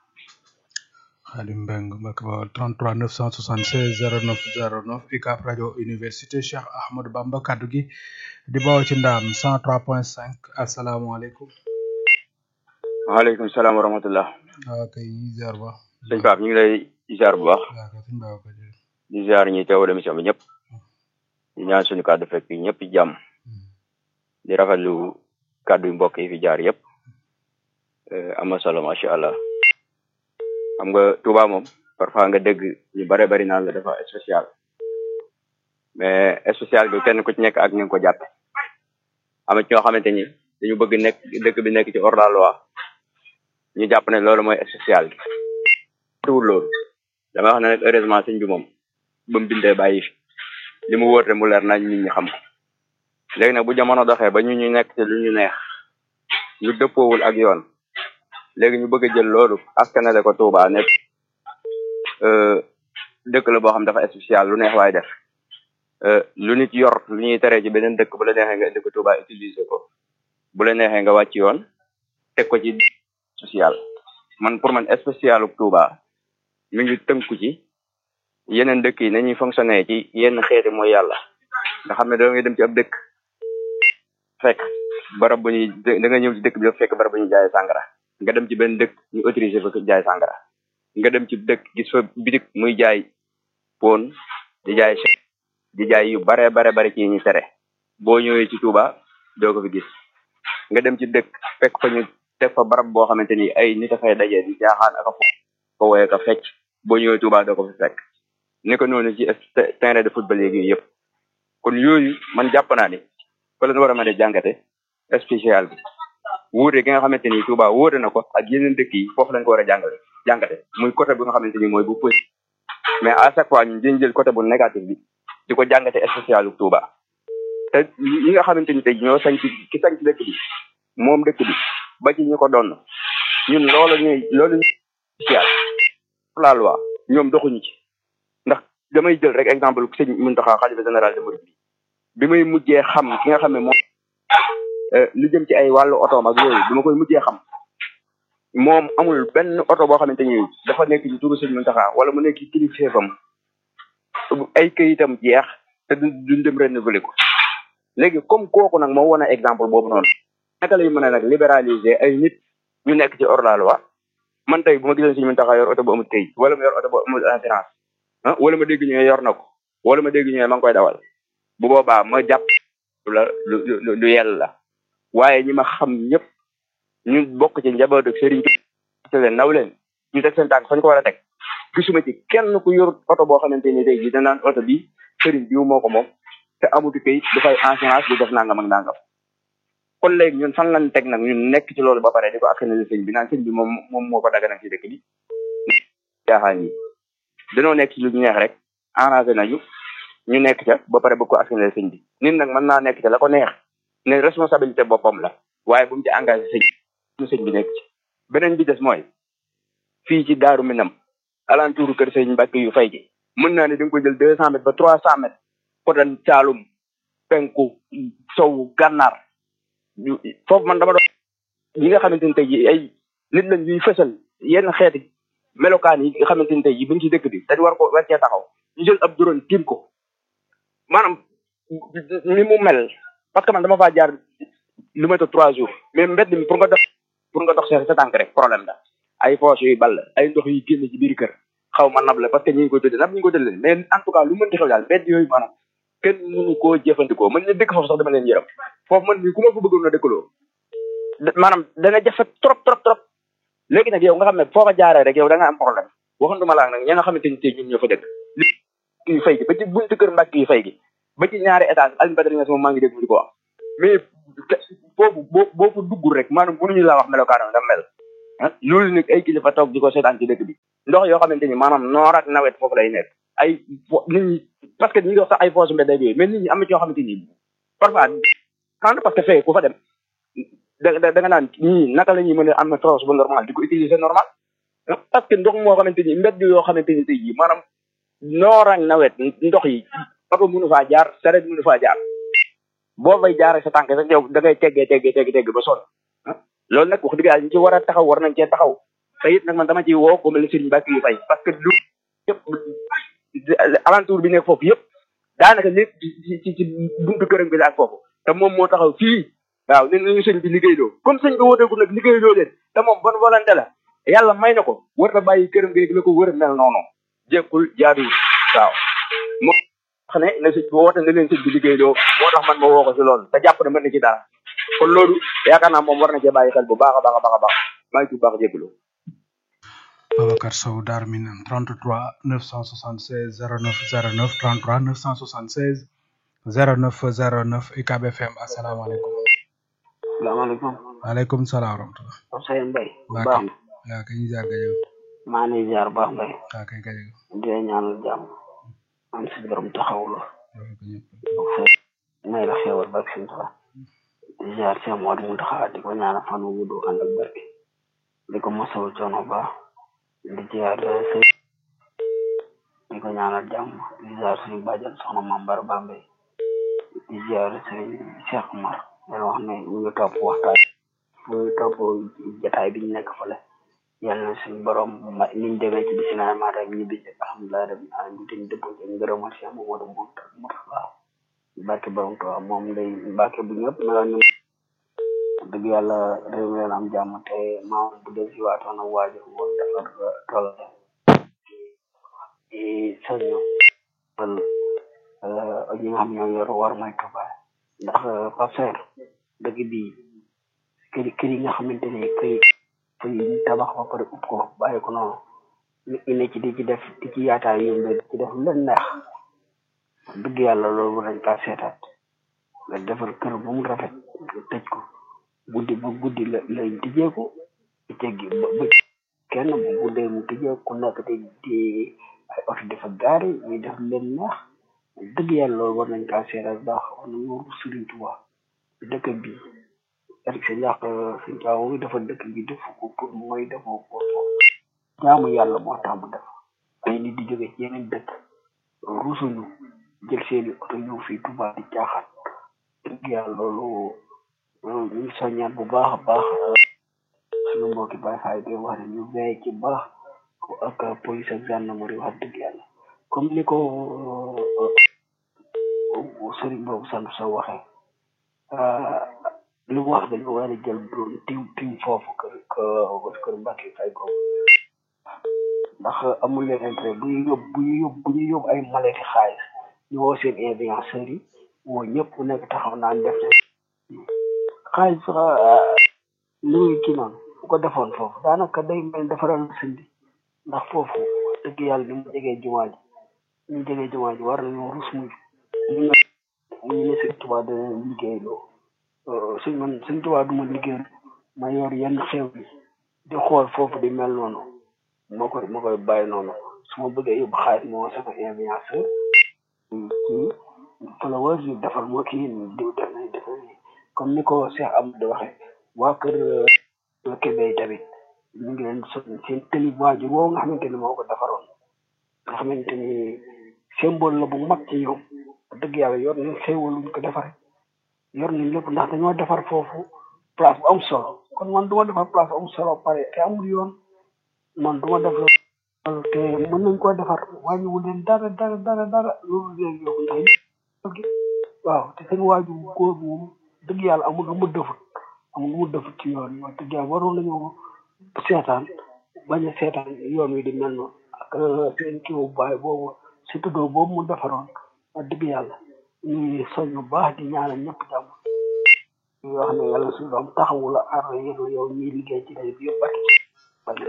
Xaadim Mbeng Mbacke Bawol 33 976 09 09 UCAB rajo université Cheikh Ahmadou Bamba kaddu gi di bawoo ci ndaam 103.5 asalaamaaleykum. waaleykum salaam wa rahmatullah. waaw kay ñu ziar bu baax. sëñ Pape ñu ngi lay ziar bu baax. waaw kay suñu baax kay di ziar ñi teewal émission bi ñëpp. di ñaan suñu kàddu fekk ñëpp jàmm. di rafetlu kàddu yu mbokk yi fi jaar yëpp. am na solo macha allah. xam nga Touba moom parfois nga dégg ñu bare bari naan la dafa spécial mais spécial bi kenn ku ci nekk ak ni nga ko jàppe am na ci ñoo xamante ni dañu bëgg nekk dëkk bi nekk ci hors la loi ñu jàpp ne loolu mooy spécial bi tuwul loolu dama wax ne nag heureusement sëñ bi moom ba mu bindee bàyyi fi li mu wóote mu leer nañ nit ñi xam ko léegi nag bu jamono doxee ba ñu ñu nekk ci lu ñu neex ñu dëppoowul ak yoon léegi ñu bëgg a jël loolu askanale ko Touba nekk dëkk la boo xam dafa spécial lu neex waaye def lu nit yor lu ñuy teree ci beneen dëkk bu la neexee nga indi ko Touba utiliser ko bu la neexee nga wàcc yoon teg ko ci social man pour man spécial Touba mi ngi tënku ci yeneen dëkk yi nañuy fonctionner ci yenn xeeti mooy yàlla nga xam ne da ngay dem ci ab dëkk fekk barab bu ñuy da nga ñëw ci dëkk bi fekk barab bu ñuy jaay sàngara nga dem ci benn dëkk ñu autorisé fa jaay sàngara nga dem ci dëkk gis fa bitik muy jaay pon di jaay di jaay yu bare bare bare ci ñu tere boo ñëwee ci Touba doo ko fi gis nga dem ci dëkk fekk fa ñu teg fa barab boo xamante ni ay nit a fay daje di jaaxaan ak a fo ko woye ka fecc boo ñëwee Touba doo ko fi fekk ni ko noonu ci terrain de football yeegi yëpp kon yooyu man jàpp naa ni fa la war a mën a jàngate spécial bi wuute gi nga xamante ni Touba wuute na ko ak yeneen dëkk yi foofu lañ ko war a jàngale jàngate muy côté bi nga xamante ni mooy bu positif mais à chaque fois ñu dañ jël côté bu négatif bi di ko jàngate spécial bu Touba te ñi nga xamante ni tey ñoo sañ ci ki sañ ci dëkk bi moom dëkk bi ba ci ñi ko doon ñun loolu ñuy loolu ñuy spécial la loi ñoom doxuñu ci ndax damay jël rek exemple sëñ Mountakha xalifa général de Mouride bi may mujjee xam ki nga xam ne moom lu jëm ci ay wàllu otoom ak yooyu bi ma koy mujjee xam moom amul benn oto boo xamante ni dafa nekk ci turu sëñ Mountakha wala mu nekk ci kilifteefam ay këyitam jeex te du duñ dem renouveler ko léegi comme kooku nag moo wane exemple boobu noonu naka lay mën a nag libéraliser ay nit ñu nekk ci hors la loi man tey bu ma gisoon sëñ Mountakha yor oto bu amul këyit wala mu yor oto bu amul assurance ah wala ma dégg ñu yor na ko wala ma dégg ñu ma ngi koy dawal bu boobaa ma jàpp la lu lu lu yell la waaye ñi ma xam ñëpp ñu bokk ci njaboot ak sëriñ te leen naw leen ñu teg seen tànk fañ ko war a teg gisuma ci kenn ku yor oto boo xamante ni tey jii da naan oto bi sëriñ bi moo ko moom te amutu kayit dafay assurance di def nangam ak nangam kon léegi ñun fan lañ teg nag ñun nekk ci loolu ba pare di ko askanale sëñ bi naan sëñ bi moom moom moo ko daganal ci dëkk bi jaaxaan yi dañoo nekk ci lu ñu neex rek arrangé nañu ñu nekk ca ba pare bëgg ko askanale sëñ bi nit nag mën naa nekk ca la ko neex ne responsabilité boppam la waaye bu mu ci engagé sëñ ñu sëñ bi nekk ci beneen bi des mooy fii ci daaru minam alentour kër sëñ Mbàkke yu fay gi mën naa ne da nga ko jël deux cent mètres ba trois cent mètres kotan caalum penku sow gànnaar foofu man dama doon yi nga xamante ni tey ji ay nit lañ ñuy fësal yenn xeeti melokaan yi nga xamante ni tey ji buñ ci dëkk bi dañ war ko war cee taxaw ñu jël ab drone tiim ko maanaam ni mu mel parce que man dama faa jaar lu métti trois jours mais mbedd mi pour nga dox pour nga dox sa sa tànk rek problème la ay poches yuy ball ay ndox yu génn ci biir kër xaw ma nab la parce que ñi ngi ko tëddee nab ñu ngi ko tëddee mais en tout cas lu mënti xew daal mbedd yooyu maanaam kenn mënu koo jëfandikoo man ñu dëkk foofu sax dama leen yërëm foofu man mii ku ma fa bëggoon a dëkkaloo maanaam dana jafe trop trop trop léegi nag yow nga xam ne foo ko jaaree rek yow da nga am problème waxanduma laa nag ña nga xamante ni tey ñun ñoo fa dëkk yu fay gi ba ci buntu kër mbàkk yu fay gi ba ci ñaari étage Alioune Badara Niass moom maa ngi dégg mu di ko wax mais foofu boo boo fa duggul rek maanaam mënuñu laa wax melokaanam da mel ah loolu nag ay kilifa toog di ko seetaan ci dëkk bi ndox yoo xamante ni maanaam noor ak nawet foofu lay nekk ay nit ñi parce que ñi ngi wax sax ay foosu mbedd yooyu mais nit ñi am na ci yoo xamante ni parfois xanaa parce que fee ku fa dem da da da nga naan ñii naka la ñuy mën a am na force bu normal di ko utiliser normal parce que ndox moo xamante ni mbedd yoo xamante ni tey jii maanaam noor ak nawet ndox yi oto mënu faa jaar saret mënu faa jaar boo fay jaaree sa tànk sax yow da ngay teggee teggee teggee tegg ba sonn loolu nag wax dëgg yàlla ñu ci war a taxaw war nañ cee taxaw te it nag man dama ciy woo ko mel ni Serigne Mbacke yu fay parce que lu yëpp alentour bi nekk foofu yëpp daanaka lépp ci ci ci buntu këram bi la ak foofu te moom moo taxaw fii waaw ne nañu sëñ bi liggéeyloo comme sëñ bi wooteeku nag liggéeyloo leen te moom bonne volonté la yàlla may na ko war na bàyyi këram gi la ko wër mel noonu jékkul jaaduwul waaw moo tax ne na sëñ bi woote na leen sëñ bi liggéeyloo moo tax man ma woo ko si loolu te jàpp na mën na ci dara kon loolu yaakaar naa moom war na cee bàyyi xel bu baax a baax a baax a baax maa ngi ci baax jégalu. Babacar Sow Darou Minam 33 976 09 09 33 976 09 09 UCAB FM asalaamaaleykum. salaamaaleykum. waaleykum salaam wa rahmatulah. Ousseyn Mbaye. baax baax na waaw kay ñu jaar gajo. maa ngi ziar baax Mbaye. waaw kay gajo. di la ñaanal jàmm. am si borom taxaw la. may la xéewal barke suñu taxaw. di ziar Cheikh Modou Mountakha di ko ñaanal fan wu gudd ànd ak barke. di ko mosawu coono baax. di ziar sëñ di di ko ñaanal jàmm di ziar suñu bàjjan soxna Mambar Bambey di ziar sëriñ Cheikh Umar leen wax ne ñu ngi topp waxtaan ñu ngi topp jataay bi ñu nekk fële yàlla na suñu borom ma niñ demee ci bisimilah maa rek ñibbi ci alhamdulilah rabbil alamin te ñu dëppoo ci ngërëmal Cheikh Mamadou Mourtada barke borom Tuubaa moom day Mbàkke bu ñëpp meloon ni dëgg yàlla réew mi leen am jàmm te maam bu dee si waatoon ak waajur woon defar tool di soñu wal ñi nga xam ñoo yor war may Tuubaa ndax passer dëgg bi kër kër yi nga xamante ne kër kër yi tabax ba pare upp ko bàyyi ko noonu nit ñi ne ci di ci def di ci yaataay yombe di ci def lu leen neex dëgg yàlla loolu war nañ kaa seetaat nga defar kër bu mu rafet tëj ko guddi ba guddi la lay tijjeeku teggi ba ba kenn bu guddee mu tijjeeku ku nekk te di ay oto dafa gaari ñuy def leen neex dëgg yàlla loolu war nañ kaa seetaat baax war nañu war Sëriñ Tuubaa dëkk bi Eric sa njàq suñ caaw ngi dafa dëkk bi def ko pour mooy defoo ko jaamu yàlla moo tax mu def ay nit di jóge ci yeneen dëkk rusuñu jël seeni oto ñëw fii Tuubaa di caaxaan dëgg yàlla loolu ñu ngi soññaat bu baax a baax suñu mbokki Baay Faal di wax ne ñu veillé ci baax ak police ak gendarmerie wax dëgg yàlla comme ni ko sëriñ boobu sant sa waxee li mu wax dañu war a jël doon tim tim foofu kër kër Mbàkke fay ko ndax amul leen intérêt bu ñu yóbbu bu ñu yóbbu bu ñu yóbbu ay maleti xaalis ñu woo seen influenceurs yi woo ñëpp ku nekk taxaw naan def xaalis sax li muy kii noonu bu ko defoon foofu daanaka day mel defaral sëñ bi ndax foofu dëgg yàlla ni mu jegee jumaa ji ni mu jegee jumaa ji war nañoo rus muy ñu ne ñu ne sëñ Tuubaa dana liggéey loo sëñ man sëñ Tuubaa du ma liggéey ma yor yenn xew yi di xool foofu di mel noonu ma koy ma koy bàyyi noonu su ma bëggee yóbbu xaalis moo sama influenceur kii followers yi defal moo kii diw def nañ def nañ comme ni ko Cheikh Amadou waxee waa kër Kébé tamit ñu ngi leen so seen tëli waajur woo nga xamante ni moo ko defaroon nga xamante ni symbole la bu mag ci ñoom dëgg yàlla yor nañ xéewal luñ ko defaree yor nañ lépp ndax dañoo defar foofu place bu am solo kon man du ma defar place bu am solo pare te amul yoon man du ma def loolu te mën nañ koo defar wàññiwul leen dara dara dara dara loolu léegi yokku ndax waaw te seen waajur góor moom dëgg yàlla amul lu mu defut amul lu mu defut ci yoon yi wax dëgg yàlla waroon nañoo seetaan bañ a seetaan yoon wi di mel noonu ak seen kii bu baay boobu surtout doo boobu mu defaroon wax dëgg yàlla ñuy soñ bu baax di ñaanal ñëpp jàmm yoo xam ne yàlla suñu doom taxawu la aar la yéen yow ñuy liggéey ci day bi yëpp bari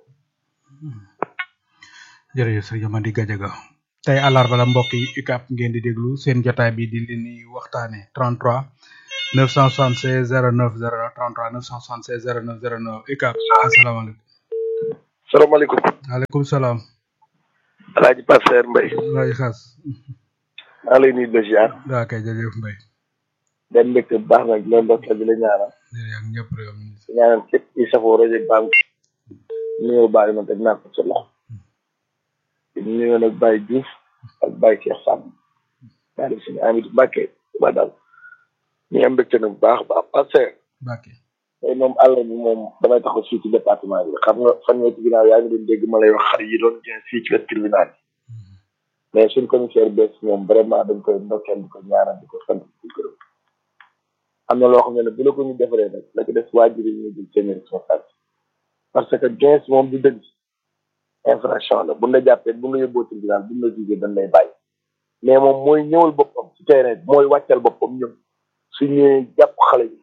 jërëjëf sëriñ Amady Gadiaga tey àllarba la mbokk yi UCAB ngeen di déglu seen jotaay bi di leen di waxtaane 33 976 09 09 33 976 09 09 UCAB asalaamaaleykum. salaamaaleykum. waaleykum salaam. Alaaji Pasteur Mbaye. Alaaji Xaas. maa lay nuyu de ziar. waaw kay jërëjëf Mbaye. den mbégte bu baax nag loolu ndokkeel bi la ñaanal. jërëjëf ñëpp rek am di ñaanal képp kuy safoo rajo Bam. nuyoo baal ma teg naa ko ci loxo. di nuyoo nag Baye Diouf ak Baye Cheikh Samb. daal di suñu Amidou Mbacke ba daal. ñu am mbégte nag bu baax a baax Pasteur. Mbacke. tey moom àll bi moom damay taxaw fii ci département bi xam nga fan nga ci ginnaaw yaa ngi doon dégg ma lay wax xar yi doon jëm fii ci wet tribunal bi mais suñ commissaire bees moom vraiment dañ koy ndokkeel di ko ñaanal di ko sant di ko gërëm am na loo xam ne ne bu la ko ñu defaree nag la ko def waajur yi ñu jël seen responsabilité parce que gens moom du dëgg infraction la buñ la jàppee buñ la yóbboo tribunal buñ la jugee dañ lay bàyyi mais moom mooy ñëwal boppam ci terrain bi mooy wàccal boppam ñëw su ñëwee jàpp xale yi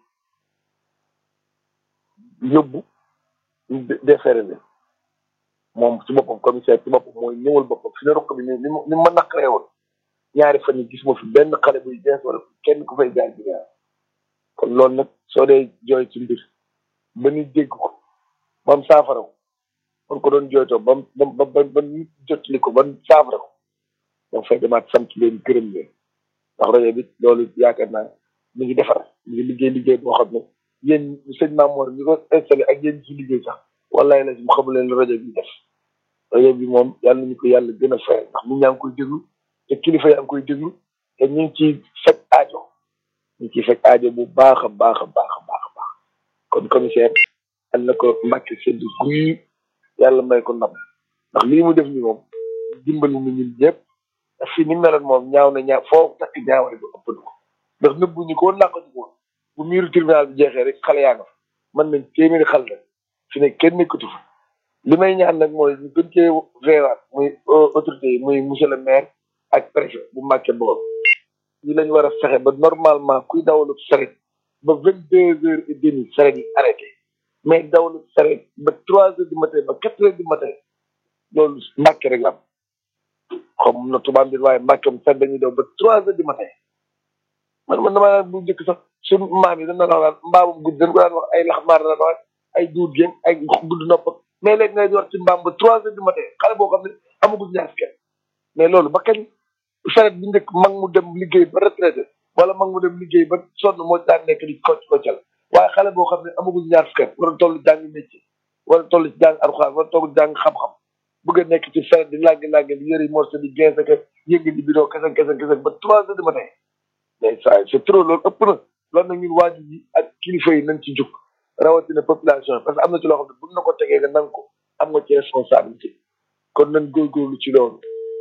yóbbu defere leen moom ci boppam commissaire ci boppam mooy ñëwal boppam fi ne rokk bi ni ni ni ma naqaree woon ñaari fan yi gis ma fi benn xale buy jeex wala kenn ku fay jaar bi kon loolu nag soo dee jooy ci mbir ba ñu dégg ko ba mu saafara ko kon ko doon jooytoo ba mu ba ba ba ñu jotali ko ba mu saafara ko donc fay demaat sant leen gërëm leen ndax rajo bi loolu yaakaar naa mi ngi defar mi ngi liggéey liggéey boo xam ne yéen sëñ Mamour ñi ko installé ak yéen ci liggéey sax wallaay la mu xamu leen rajo bi def rajo bi moom yàlla nañu ko yàlla gën a fayal ndax nit ñaa ngi koy déglu te kilifa yaa ngi koy déglu te ñu ngi ciy fekk aajo ñu ngi ciy fekk aajo bu baax a baax a baax a baax a baax kon commissaire yàlla na ko mbàkke sedd guy yàlla may ko ndam ndax lii mu def ni moom dimbali na ñun ñëpp ndax fii ni meloon moom ñaaw na ñaaw foo takk ñaawale ba ëpp na ko ndax nëbbu ñu ko woon làqatu ko woon bu miiru tribunal bi jeexee rek xale yaa nga fa mën nañ téeméeri xal la fi ne kenn nekkatu fa li may ñaan nag mooy ñu gën cee veewaat muy autorité yi muy monsieur le maire ak préfet bu Mbàkke boobu ñi lañ war a fexe ba normalement kuy dawalu saret ba vingt deux heures et demie saret yi arrêté mais dawalu saret ba trois heures du matin ba quatre heures du matin loolu Mbàkke rek la am xam na tubaab bi waaye Mbàkke sax dañuy daw ba trois heures du matin man man dama naan bu njëkk sax suñu maam yi dañ daan wax mbaamum gudd dañ ko daan wax ay laxmaar la wax ay duut géen ay gudd nopp mais léegi ngay war ci mbaam ba trois heures du matin xale boo xam ne amagul ñaar fukki mais loolu ba kañ saret bi njëkk mag mu dem liggéey ba retraité wala mag mu dem liggéey ba sonn moo daan nekk di kocc koccal waaye xale boo xam ne amagul ñaar fukki war a toll jàng métier wala toll ci jàng alxuraan wala toll jàng xam-xam bëgg a nekk ci saret di làggi làggi di yëri morceau di gens ak yëngi di bidoo kese kese kese ba trois heures du matin mais ça c'est trop loolu ëpp na loolu nag ñun waajur yi ak kilifa yi nañ ci jug rawatina population parce que am na ci loo xam ne buñ na ko tegee nga nang ko am nga ci responsabilité kon nañ góorgóorlu ci loolu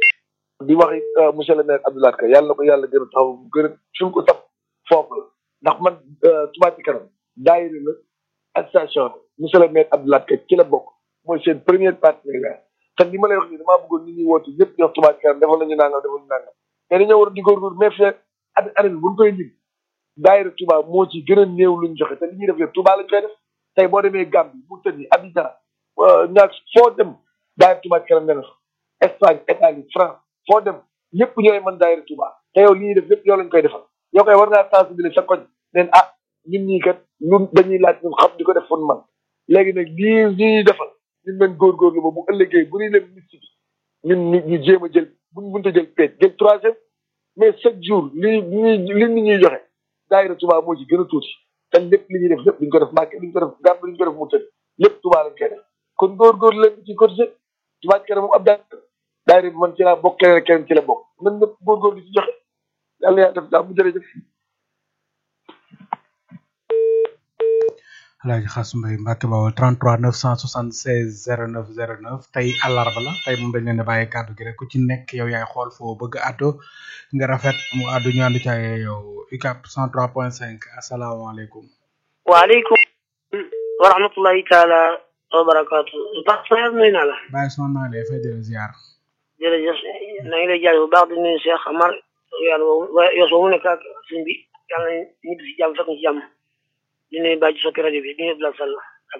di wax monsieur le maire Abdoulaye Ka yàlla na ko yàlla gën a taxaw bu gën a fi mu ko tax foofu la ndax man Touba ci kanam daayira la ak station la monsieur le maire Abdoulaye Ka ci la bokk mooy seen première partenaire te li ma lay wax nii damaa bëggoon nit ñi woote ñëpp di wax Touba ci kanam defal nañu nangam defal nañu nangam mais dañoo war a di góorgóorlu mais fii at année bi buñ koy lim daayira Touba moo ci gën a néew luñ joxe te li ñuy def yëpp Touba lañ koy def tey boo demee Gambie Mauritanie Abidjan ñaar foo dem daayira Touba ci kanam ne na fa Espagne Italie France foo dem ñëpp ñooy mën daayira Touba te yow li ñuy def yëpp yow lañ koy defal yow koy war ngaa sensibiliser sa koñ neen ah ñun ñii kat ñun dañuy laaj ñun xam di ko def fon man léegi nag lii li ñuy defal ñun leen góorgóorlu ba bu ëllëgee bu ñuy leen liste bi ñun ñu ñu jéem a jël buñ mënta jël peet jël troisième mais chaque jour li li li nit ñuy joxe daayira Touba moo ci gën a tuuti te lépp li ñuy def lépp duñ ko def Mbàkke duñ ko def Gàmbi duñ ko def mu tëdd lépp Touba lañ koy def kon góorgóorlu leen ci cotisé Touba ci kanam moom ab daayira daayira bi man ci laa bokk keneen keneen ci la bokk nan ñëpp góorgóorlu ci joxe yàlla yaa def daal mu jërëjëf Alaaji Xaas Mbay Mbàkke Bawol 33 976 09 09 tey àllarba la tey moom dañ leen di bàyyi kàddu gi rek ku ci nekk yow yaay xool foo bëgg àddu nga rafet mu àddu ñu àndu ca yow UCAB 103.5 asalaamaaleykum. waaleykum wa rahmatullahi taala wa barakaatu. Bax Sayar nuyu naa la. bàyyi son naa lay fay delloo ziar. jërëjëf na ngi lay jaay bu baax di nuyu Cheikh Amar yàlla woowu waaye yow soo mu nekk ak sëñ bi yàlla nañ ñibbi si jàmm fekk ñu ci jàmm. di nuyu bàyyi soppi rajo bi di nuyu Abdoulaye Sall ak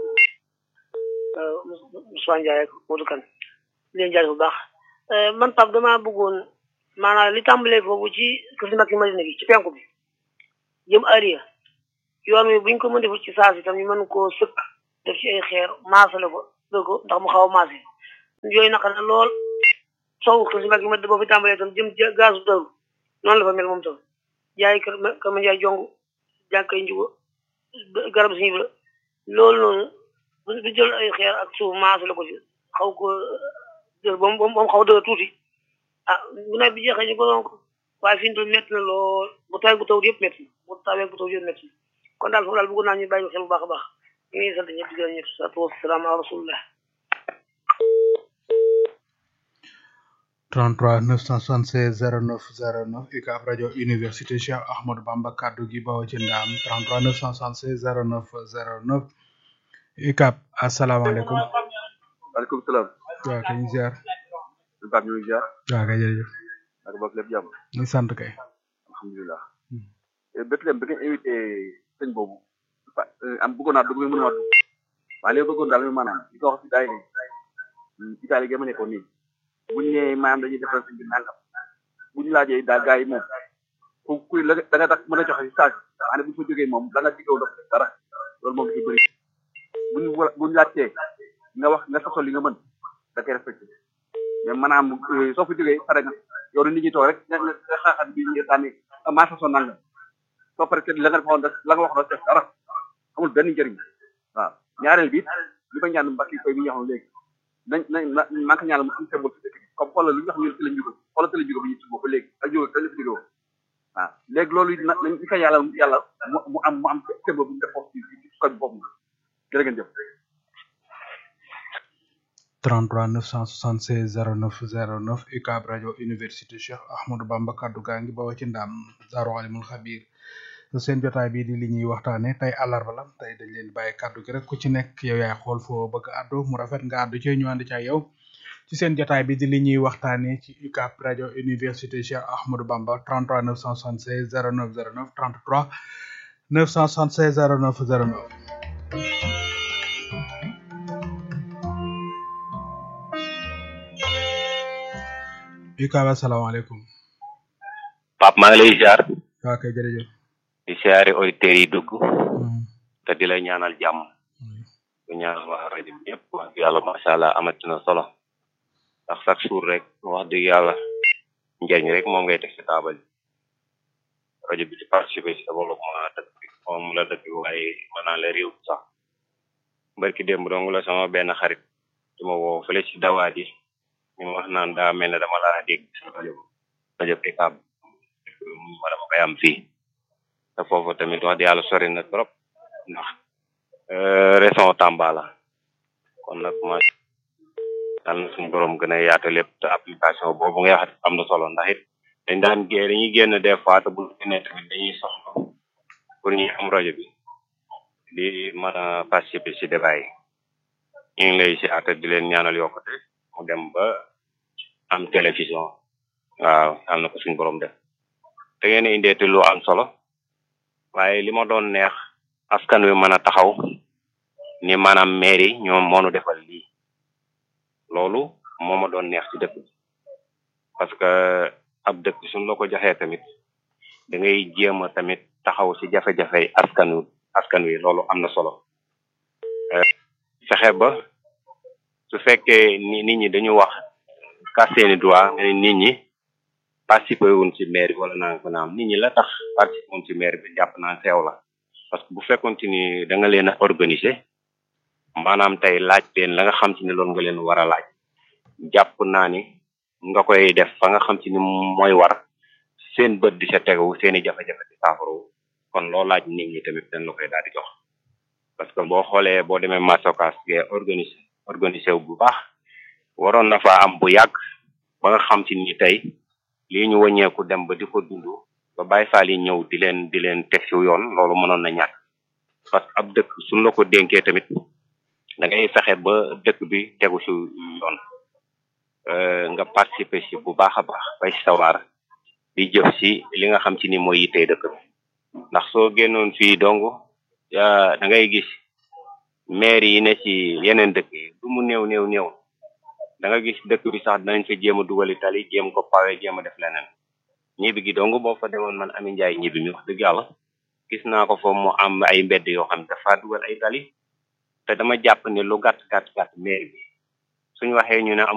Moussa Ndiaye ak Modou Kane di leen jaay bu baax man Pape damaa bëggoon maanaam li tàmbalee foofu ci kër si Mbacke Madina gi ci penku bi jëm Ariya yoon wi buñ ko mën deful ci saa si tam ñu mën koo sëkk def ci ay xeer maasale ko dëgg ko ndax mu xaw a maase yooyu naka na lool sow kër si Mbacke Madina boo fi tàmbalee tam jëm ci gazu daru noonu la fa mel moom tam jaay kër kër ma jaay jong jànkay njugo garab si la loolu noonu du jël ay xeer ak suuf maas la ko ci xaw ko jël ba mu ba mu xaw a dëgër tuuti ah bu nawet bi jeexee ñu ko donc waaye fi mu toll métti na lool bu tawee bu taw yëpp métti na bu tawee bu taw yëpp métti na kon daal foofu daal bëgg naa ñu bàyyi xel bu baax a baax ñu ngi sant ñëpp di gërëm ñëpp salaatu wasalaam ala rasulillah 33 976 09 09 UCAB rajo université Cheikh Ahmadou Bamba kaddu gi bawoo ci ndaam 33 976 09 09 UCAB asalaamaaleykum. waaleykum salaam. waaw kay ñu ziar. Pape ñu ngi ziar. waaw kay jërëjëf. ak bokk lépp jàmm. ñu sant kay. alhamdulilah. Bethlehem bi nga invité sëñ boobu. am bëggoon naa dugg mën naa dugg. waaye li ma bëggoon daal maanaam li ko wax si daay ni Italie gi ma nekkoon nii. bu ñu nee maanaam dañuy defal sëñ bi nangam bu ñu laajee daal gars yi moom ku kuy la da nga tax mën a joxe si saa si maanaam bu ñu fa jógee moom la nga diggaw def dara loolu moom dafa bëri bu ñu bu ñu laajtee nga wax nga sasol li nga mën da koy respecté mais maanaam soo fa jógee pare nga yow nit ñi toog rek nga nga xaaxal bi ñu daane maa sasoo nangam soo pare que la nga waxoon la nga waxoon def dara amul benn njëriñ waaw ñaareel bi li ma ñaan mbakki koy bi ñu waxoon léegi nañ nañ na maa ngi ñaanal mu am symbole ci dëkk bi comme xoolal lu ñu wax ñun ci lañ jóge xoolal ci lañ jóge bu ñu ci ba léegi ak jóge te la fi jóge woon waaw léegi loolu it na nañ ñu ko yàlla yàlla mu mu am mu am symbole bu ñu def foofu ci ci koñ boobu jërë ngeen jëf 33 976 09 09 UCAB rajo université Cheikh Ahmadou Bamba kaddu gaa ngi bawoo ci ndam Daaru Alimul Xabir seen jotaay bii di li ñuy waxtaane tey àllarba la tey dañ leen bàyyi kaddu gi rek ku ci nekk yow yaay xool foo bëgg a àddu mu rafet nga àddu ci ñu ànd ci ak yow ci seen jotaay bi di li ñuy waxtaane ci UCAB rajo université Cheikh Ahmadou Bamba 33 976 09 09 33 976 09 09 UCAB asalaamaaleykum Pape maa ngi lay ziar waa kay jërëjëf di siyaare auditeurs yi dugg te di la ñaanal jàmm di ñaanal waa rajo bi ñëpp wax dëgg yàlla macha allah amati na solo ndax chaque jour rek wax dëgg yàlla njëriñ rek moom ngay teg ci taabal rajo bi di participer ci développement dëkk bi moom la dëkk bi waaye mën naa la réew sax barki démb dong la sama benn xarit di ma woo fële ci dawaat yi ñu wax naan daa mel ne dama laa dégg sa rajo rajo UCAB ma dama koy am fii te foofu tamit wax di yàlla sori na trop ndax région Tamba la kon nag ma yal na suñu borom gën a yaatu lépp te application boobu ngay wax am na solo ndax it dañ daan gé dañuy génn des fois te bu génnee tamit dañuy soxla pour ñuy am rajo bi di mën a participer ci débat yi ñu ngi lay si ata di leen ñaanal yokkute mu dem ba am télévision waaw yal na ko suñu borom def te ngeen indeeti lu am solo waaye li ma doon neex askan wi mën a taxaw ni maanaam maire yi ñoom moonu defal lii loolu moo ma doon neex ci dëkk bi parce que ab dëkk suñ la ko joxee tamit da ngay jéem a tamit taxaw ci jafe-jafe askan wi askan wi loolu am na solo fexe ba su fekkee ni nit ñi dañu wax kas seeni droit nga ne nit ñi participer wuñ ci maire bi wala naa ko naam nit ñi la tax participer wuñ ci maire bi jàpp naa seew la parce que bu fekkoon ci ni da nga leen a organiser maanaam tey laaj leen la nga xam ci ne loolu nga leen war a laaj jàpp naa ni nga koy def fa nga xam ci ni mooy war seen bët di sa tegu seeni jafe-jafe di saafaru kon loo laaj nit ñi tamit dañ la koy daal di jox parce que boo xoolee boo demee masokas ge organiser organiser wu bu baax waroon na fa am bu yàgg ba nga xam ci ni tey lii ñu wàññeeku dem ba di ko dund ba bàyyi faal yi ñëw di leen di leen teg ci yoon loolu mënoon na ñàkk parce que ab dëkk suñ la ko dénkee tamit da ngay fexe ba dëkk bi tegu ci yoon nga participer ci bu baax a baax bay sawar di jëf ci li nga xam ci ni mooy yittee dëkk bi ndax soo génnoon fii dong da ngay gis maire yi ne ci yeneen dëkk yi du mu néew néew néew da nga gis dëkk bi sax danañ fa jéem a dugali tali jéem ko pawe jéem a def leneen ñibbi gi dong boo fa demoon man Ami Njaay ñibbi mi wax dëgg yàlla gis naa ko fa mu am ay mbedd yoo xam dafa dugal ay tali te dama jàpp ne lu gàtt gàtt gàtt maire bi suñ waxee ñu ne